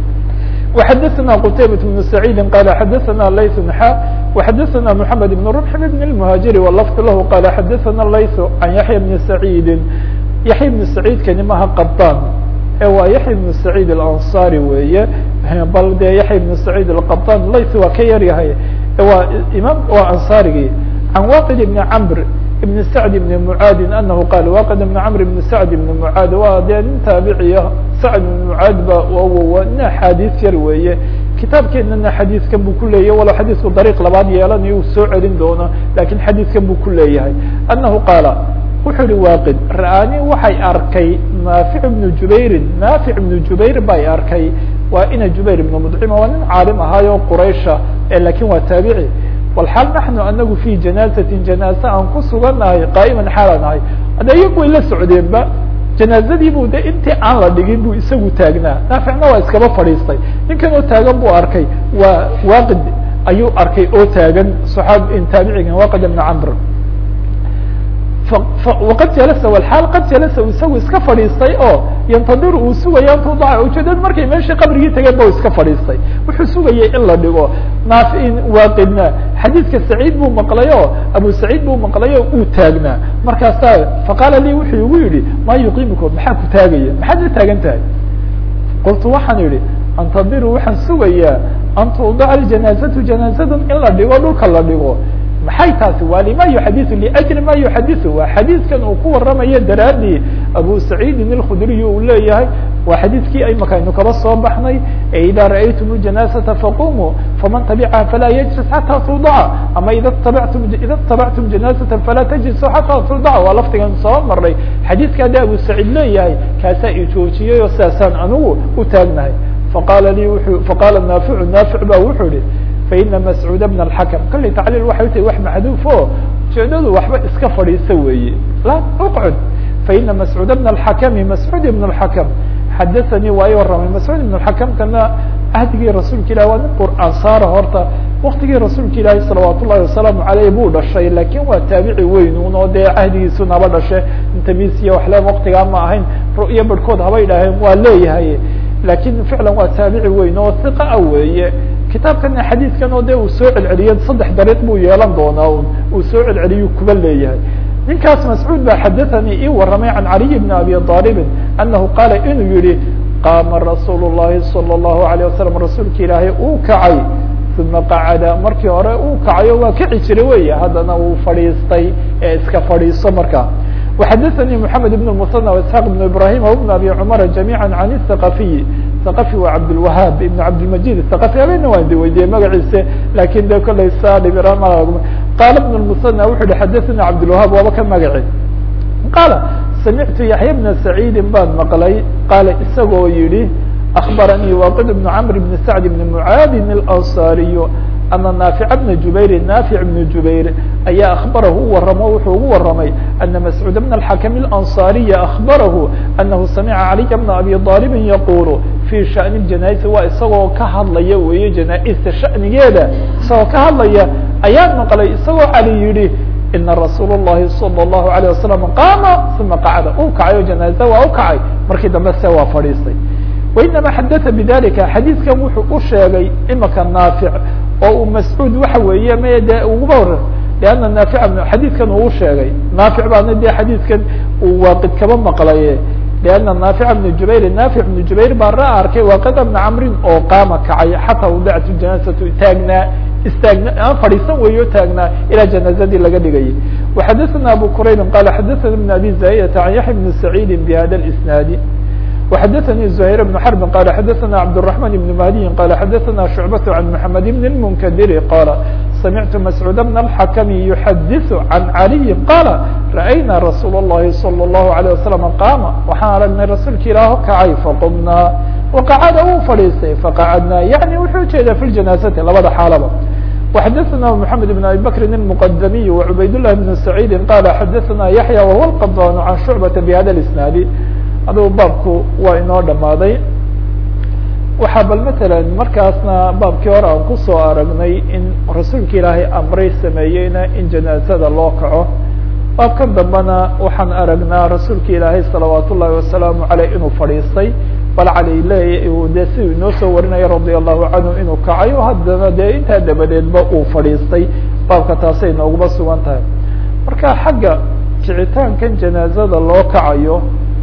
وxadثna qتayبة بن سعيid qال xadثna layث xا وxadثna محamed بن ربح بن المهاجر واللفظ lah qال xadثna layث عن yaحyى بن سعيid yaحya بن سعيidkani maha qبطاn ee waa yaحya بن سعيid الأنصاري weeye bal de yaحya بن سعيid الqبطاn layث waa ka yar yahay waa imaam waa ansarigii عن waqid بن cمr بن سعد بن معاad أنه qال waqd بن cمر بن سعد بن معاad waa dee nin taabiciya سعد بن معاad ba nin axاadiث yar weeye kitaabkeenana xadiidkan buu ku leeyahy walow xadiidku dariiq labaad yeelanayo uu soo celin doono lakin xadiidkan buu ku leeyahay أنahu qaala wuxuu yihi waaqid ra'aani waxay arkay naafic بnu jubayrin naafic بnu jubayr bay arkay waa ina jubayr ibn mdcima waa nin caalim ahaayo quraysha lakin waa taabici walxaal naxnu anagu fi janaazatin janaaze aan ku sugannahay qaa'iman xaalaan ahay hadda iyagu way la socdeenba janaazadii bu de intii aan la dhigin buu isagu taagnaa naaficna waa iskaba fadhiistay ninkan oo taagan buu arkay waa waaqid ayuu arkay oo taagan saab taabiciga waqid ibn camr waqad jalasa wlxaal qad jalasa isagu iska fadhiistay oo yantadir uu sugaya an tudaca ujeedad markay meeshii qabrigii tageen ba iska fadhiistay wuxuu sugayay in la dhigo naafiin waaqidna xadiidka saciid buu maqlay oo abu saciid buu maqlay oo uu taagnaa markaasaa faqaala lii wuxuu igu yihi maa yuqiimikum maxaa ku taagaya maxaad la taagan tahay qultu waxaan idhi antadiru waxaan sugayaa an tudaca ljanaazatu janaazadan in la dhigo dhulka la dhigo maxay taasi waa lima yuxadiu liajli ma yuxadiu waa xadiidkan uu ku waramayo daraadii abu saciidin alkhudriy uu leeyahay waa xadiidkii imaka aynu kaba soo baxnay e ida ra'aytum ljanaazata faqumuu faman tabicaha falaa yajlis xata tudaca ama ida tabtum ida tabactum janaazata falaa tajlisu xata tudaca waa laftigan soo maray xadiidka haddi abu saciid leeyahay kaasaa i joojiyay oo sidaasaan anigu u taagnahay faqaala lii wuxuu faqaala naaficu naafic ba wuxuu yihi faina mascuud bna alxakam kollay tacliil waxay tahay wax maxduuf o ujeedadu waxba iska fadhiisa weeye la uqcud faina mascuud bna alxakami mascuud ibn alxakam xadaanii waa i warramay mascuud ibn alxakamkana ahdigii rasuulka ilahi waa nin qur'aan saara horta waktigii rasuulka ilaahi salawaat ullahi wasalaamu aleyh buu dhashay lakin waa taabici weyn un oo dee cahdigiisu naba dhashe intamisiya waxle waktigaa ma ahayn ru'yo barhkood haba idhaaheen waa leeyahay lakin ficlan waa taabici weyn oo hiqa a weeye kitaabkana xadiidkan oo de uu soo celceliyo saddex dariiq buu yeelan doonaa un uu soo celceliyu kuba leeyahay ninkaas mascuud ba xadathanii ii warramay can caliy bni abi aalibin anahu qaala inuu yihi qaama rasuul llahi salى اllahu alayه wasalam rasuulka ilaahay uu kacay uma qacada markii hore uu kacayo waa kici jiray weya haddana uu fadhiistay ee iska fadhiiso markaa وxadaثnي محamed بن المثنى واسحاq بن ibrahim وبن abi cmr جamيعا عن الثقaفiي ثقفي waa cabdالوahاb iبn cabdالمجيد الثقفي habena waan di weydiiyey magaciise lakin de kolay sa qala بن المثنى wuxu hi xadaثnي cabdالوahاb waaba ka magaci qala samictu yaحya بna سacيidi baan maqlay qaala isagoo yihi أخbaranii waqid بن cمr بن سعد بن mعaadi الأnصاriي ana naafic bna jubayri naafic bnu jubayr ayaa akhbarahu u waramo wuxuu ugu waramay ana mascuud bna alxakam اlanصariya akhbarahu anahu samica caliya bna abi aalibin yaqulu fi shani janaaisa waa isagoo ka hadlaya weeye janaa-ista shanigeeda isagoo ka hadlaya ayaan maqlay isagoo cali yihi ina rasuul الlahi salى الlahu عalيه wasalam qaama uma qacda uu kacayo janaaza waa u kacay markii dambe se waa fadhiistay wainama xadaa bidalika xadiidkan wuxuu u sheegay imaka naafic oo uu mascuud waxa weeye m de uguba hor leanna naafic xadiidkan uu sheegay naafic baana de xadiidkan uu waaqid kaba maqlaye leanna naafic bnu jubayr naafic bnu jubayr baa ra arkay waaqida bna camrin oo qaama kacay xataa wudactu janaazatu taagnaa istaagna aan fadhiisan weeyo taagnaa ilaa janaazadii laga dhigayay waxadaثana abu quraybin qala xadaثana bn abi zaydata can yaxya bni saciidi bihada isnaadi وxadaثnي زهير بن حرب qال xadaثna cبدالرحمن بن مهدي qال xadaثna شعبة عن محمد بن المنkدر qال سمعت مسعود بن الحكم يحdث عن علي qال رأyna رsuuل اللhi صلى الله عليه وسلم قاma waxaan aragnay rasuulka ilaah kacay faqمnaa وqacda uu fadhiistay faqacdna yaعnي wuxuu ujeeda في الجناaزةi labada xaalaba وxadaثna محamed بن أبي بكر المqdمي وعbayd لله بن سعيد qال xadaثna يحيى وهو القضان عن شعبة بhda الاسناaد adugu baabku waa inoo dhamaaday waxaa bal matalan markaasna baabkii hore aan kusoo aragnay in rasuulka ilaahay amray sameeyeyna in janaazada loo kaco baabkan dambena waxaan aragnaa rasuulka ilaahay salawaat ullahi wasalaamu aleyh inuu fadhiistay bal cali leey dee siduu inoo soo warinaya radia allahu canhu inuu kacayo haddana dee intaa dabadeedba uu fadhiistay baabka taasay nooguba sugan tahay marka xagga kicitaankan janaazada loo kacayo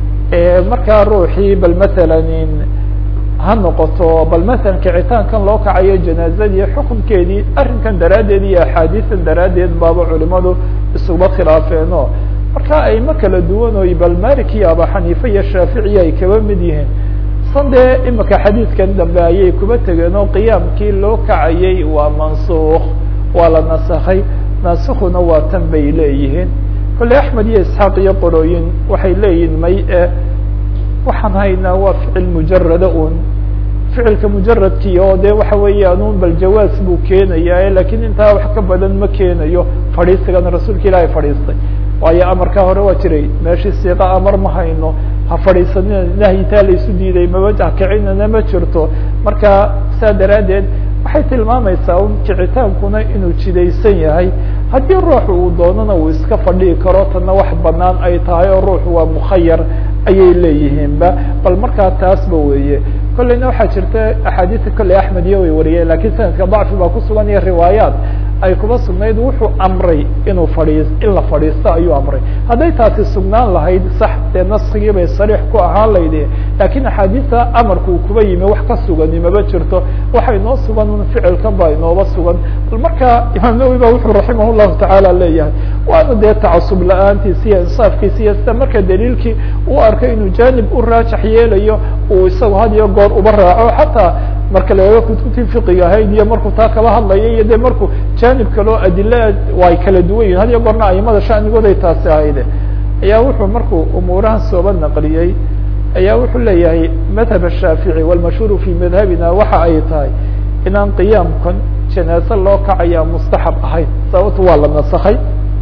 markaa ruuxii bal matalan ha noqoto bal matalan kicitaankan loo kacayo janaazadii xukunkeedii arrinkan daraaddeed iyo axaadiisan daraaddeed baaba culimadu isuba khilaafeeno marka ayma kala duwan oy bal malik iyo aba xaniifa iyo shaaficiya ay kaba mid yihiin san dee imika xadiidkan dambe ayay kuba tegeen oo qiyaamkii loo kacayay waa mansuuk waa la nasakhay naasikhuna waa tan bay leeyihiin kolley axmed iyo isxaaq iyo qorooyin waxay leeyihin may e waxaan haynaa waa ficil mujarada un ficilka mujaradkii oo de waxa weeyaan un bal jawaas buu keenaya lakin intaa wax ka badan ma keenayo fadhiisigana rasuulka ilaahay fadhiistay waayo amarkaa hore waa jiray meeshii siiqa amar ma hayno ha fadhiisanina nahyitaa la isu diiday maba kacinana ma jirto marka saa daraaddeed waxay tilmaamaysaa un kicitaankuna inuu jidaysan yahay haddii ruuxu uu doonana uu iska fadhihi karo tana wax banaan ay tahay oo ruuxu waa mukhayar ayay leeyihiinba bal markaa taasba weeye kolleyna waxaa jirta axaadiista kolley axmed iyo way wariyeen lakiin sanadka dacfi baa kusugan iyo riwaayaat ay kuba sugnayd wuxuu amray inuu fadhiis in la fadhiisto ayuu amray hadday taasi sugnaan lahayd sax dee naskigii bay sariix ku ahaan laydi lakiin axaadiista amarku uu kuba yimi wax ka sugani maba jirto waxa inoo sugan un ficilkan baa inooba sugan bal marka imaam nawowi ba wuxuu raximah llahu tacaala leeyahay waana dee tacasub la-aantiisi iyo insaafkiisi iyo sida marka daliilkii uu arkay inuu janib u raajax yeelayo uu isagu had iyo goor uba raaco xataa marka laga kutubtii fiqiga ahayd iyo markuu taa kaba hadlaya iyo de markuu janib kaloo adila ay kala duwan yihin had iyo goorna aimada shanigood ay taasi ahayde ayaa wuxuu markuu umuurahan sooba naqliyey ayaa wuxuu leeyahay madhab الshaafiعي wاlmashhuur fi madhabina waxa ay tahay inaan qiyaamkan janaaze loo kacaya mustaxab ahayn sababto waa la nasakay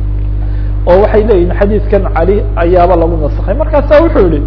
oo waxay leeyihin xadiidkan cali ayaaba lagu nasakay markaasa wuxuu yihi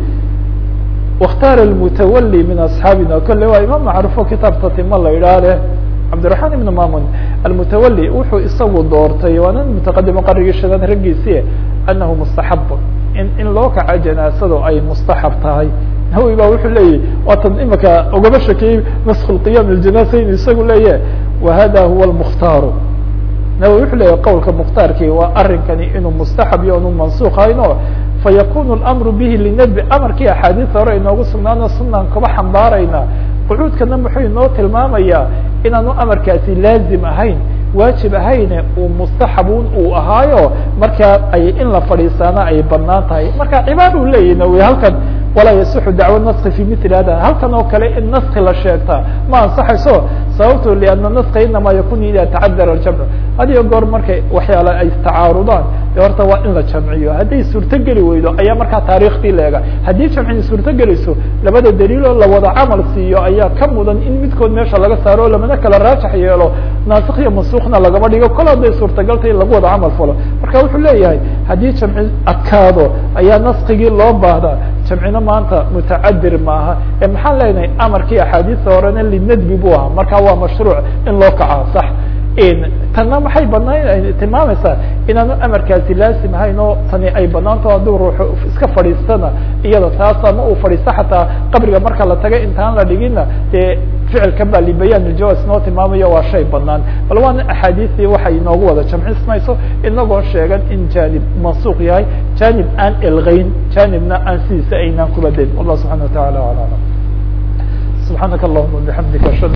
واktaar الmutawalي min aصxaabina kole waa imaam macrufo kitaab tatima la idhaah leh cabdiرaحman ibn mamun almutawalي wuxuu isagu doortay waa nin mutaqadimo qarigii shanaad raggiisi anahu mustaxab in in loo kaco janaasadu ay mustaxab tahay nawowi ba wuxuu leeyahy waatan imika ugaba shakeyey nask qiyam اjanasa inu isagu leeyahy wahada huwa اmukhtaaru nawowi wuxuu leeyahy qowlka mukhtaarkii waa arinkani inuu mustaxab iyo inu mansuk hayno fayakun اlamru bihi linadbi amarkii axaadiista hore inoogu sugnaano sunaan kaba xambaarayna qucuudkana muxuu inoo tilmaamayaa inaanu amarkaasi laazim ahayn waajib ahayne uu mustaxabun uu ahaayo markaa ay in la fadhiisaana ay banaan tahay marka cibaad u leeyahi nawowi halkan walaa yasixu dacwo naski fi mili hada halkan oo kale in naski la sheegtaa ma ansaxayso sababto liana naska inama yakun ida tacadara aljamcu hadiyo goor markay waxyaala ay istacaarudaan de horta waa in la jamciyo hadday suurtogeli weydo ayaa markaa taarikhtii leega haddii jamcini suurtogelayso labada daliiloo la wada camal siiyo ayaa ka mudan in midkood meesha laga saaro o lamana kala raajax yeelo naasik iyo mansukna lagama dhigo kol hadday suurtagalta in lagu wada camal falo marka wuxuu leeyahay haddii jamci adkaado ayaa naskigii loo baahdaa jamcina maanta mutacadir maaha ee maxaan leenahay amarkii axaadiista horena linadbi bu ahaa marka waa mashruuc in loo kaca sax tanna maxay banaan tilmaamaysaa inaanu amarkaasi laasim ahayn oo tani ay banaanto hadduu ruuxu iska fadhiistana iyada taas ama uu fadhiisto xataa qabriga marka la taga intaan la dhigina dee ficilkan ba libayaan iljawaas noo tilmaamayo waa shay banaan bal waana axaadiistii waxay inoogu wada jamcismayso inagoo sheegan in janib mansuuq yahay janib aan elgeyn janibna aan sidiisa aynaan kuba dayn wallah subxana wa taala ala alam subxaanaka allahuma bixamdika ashhadu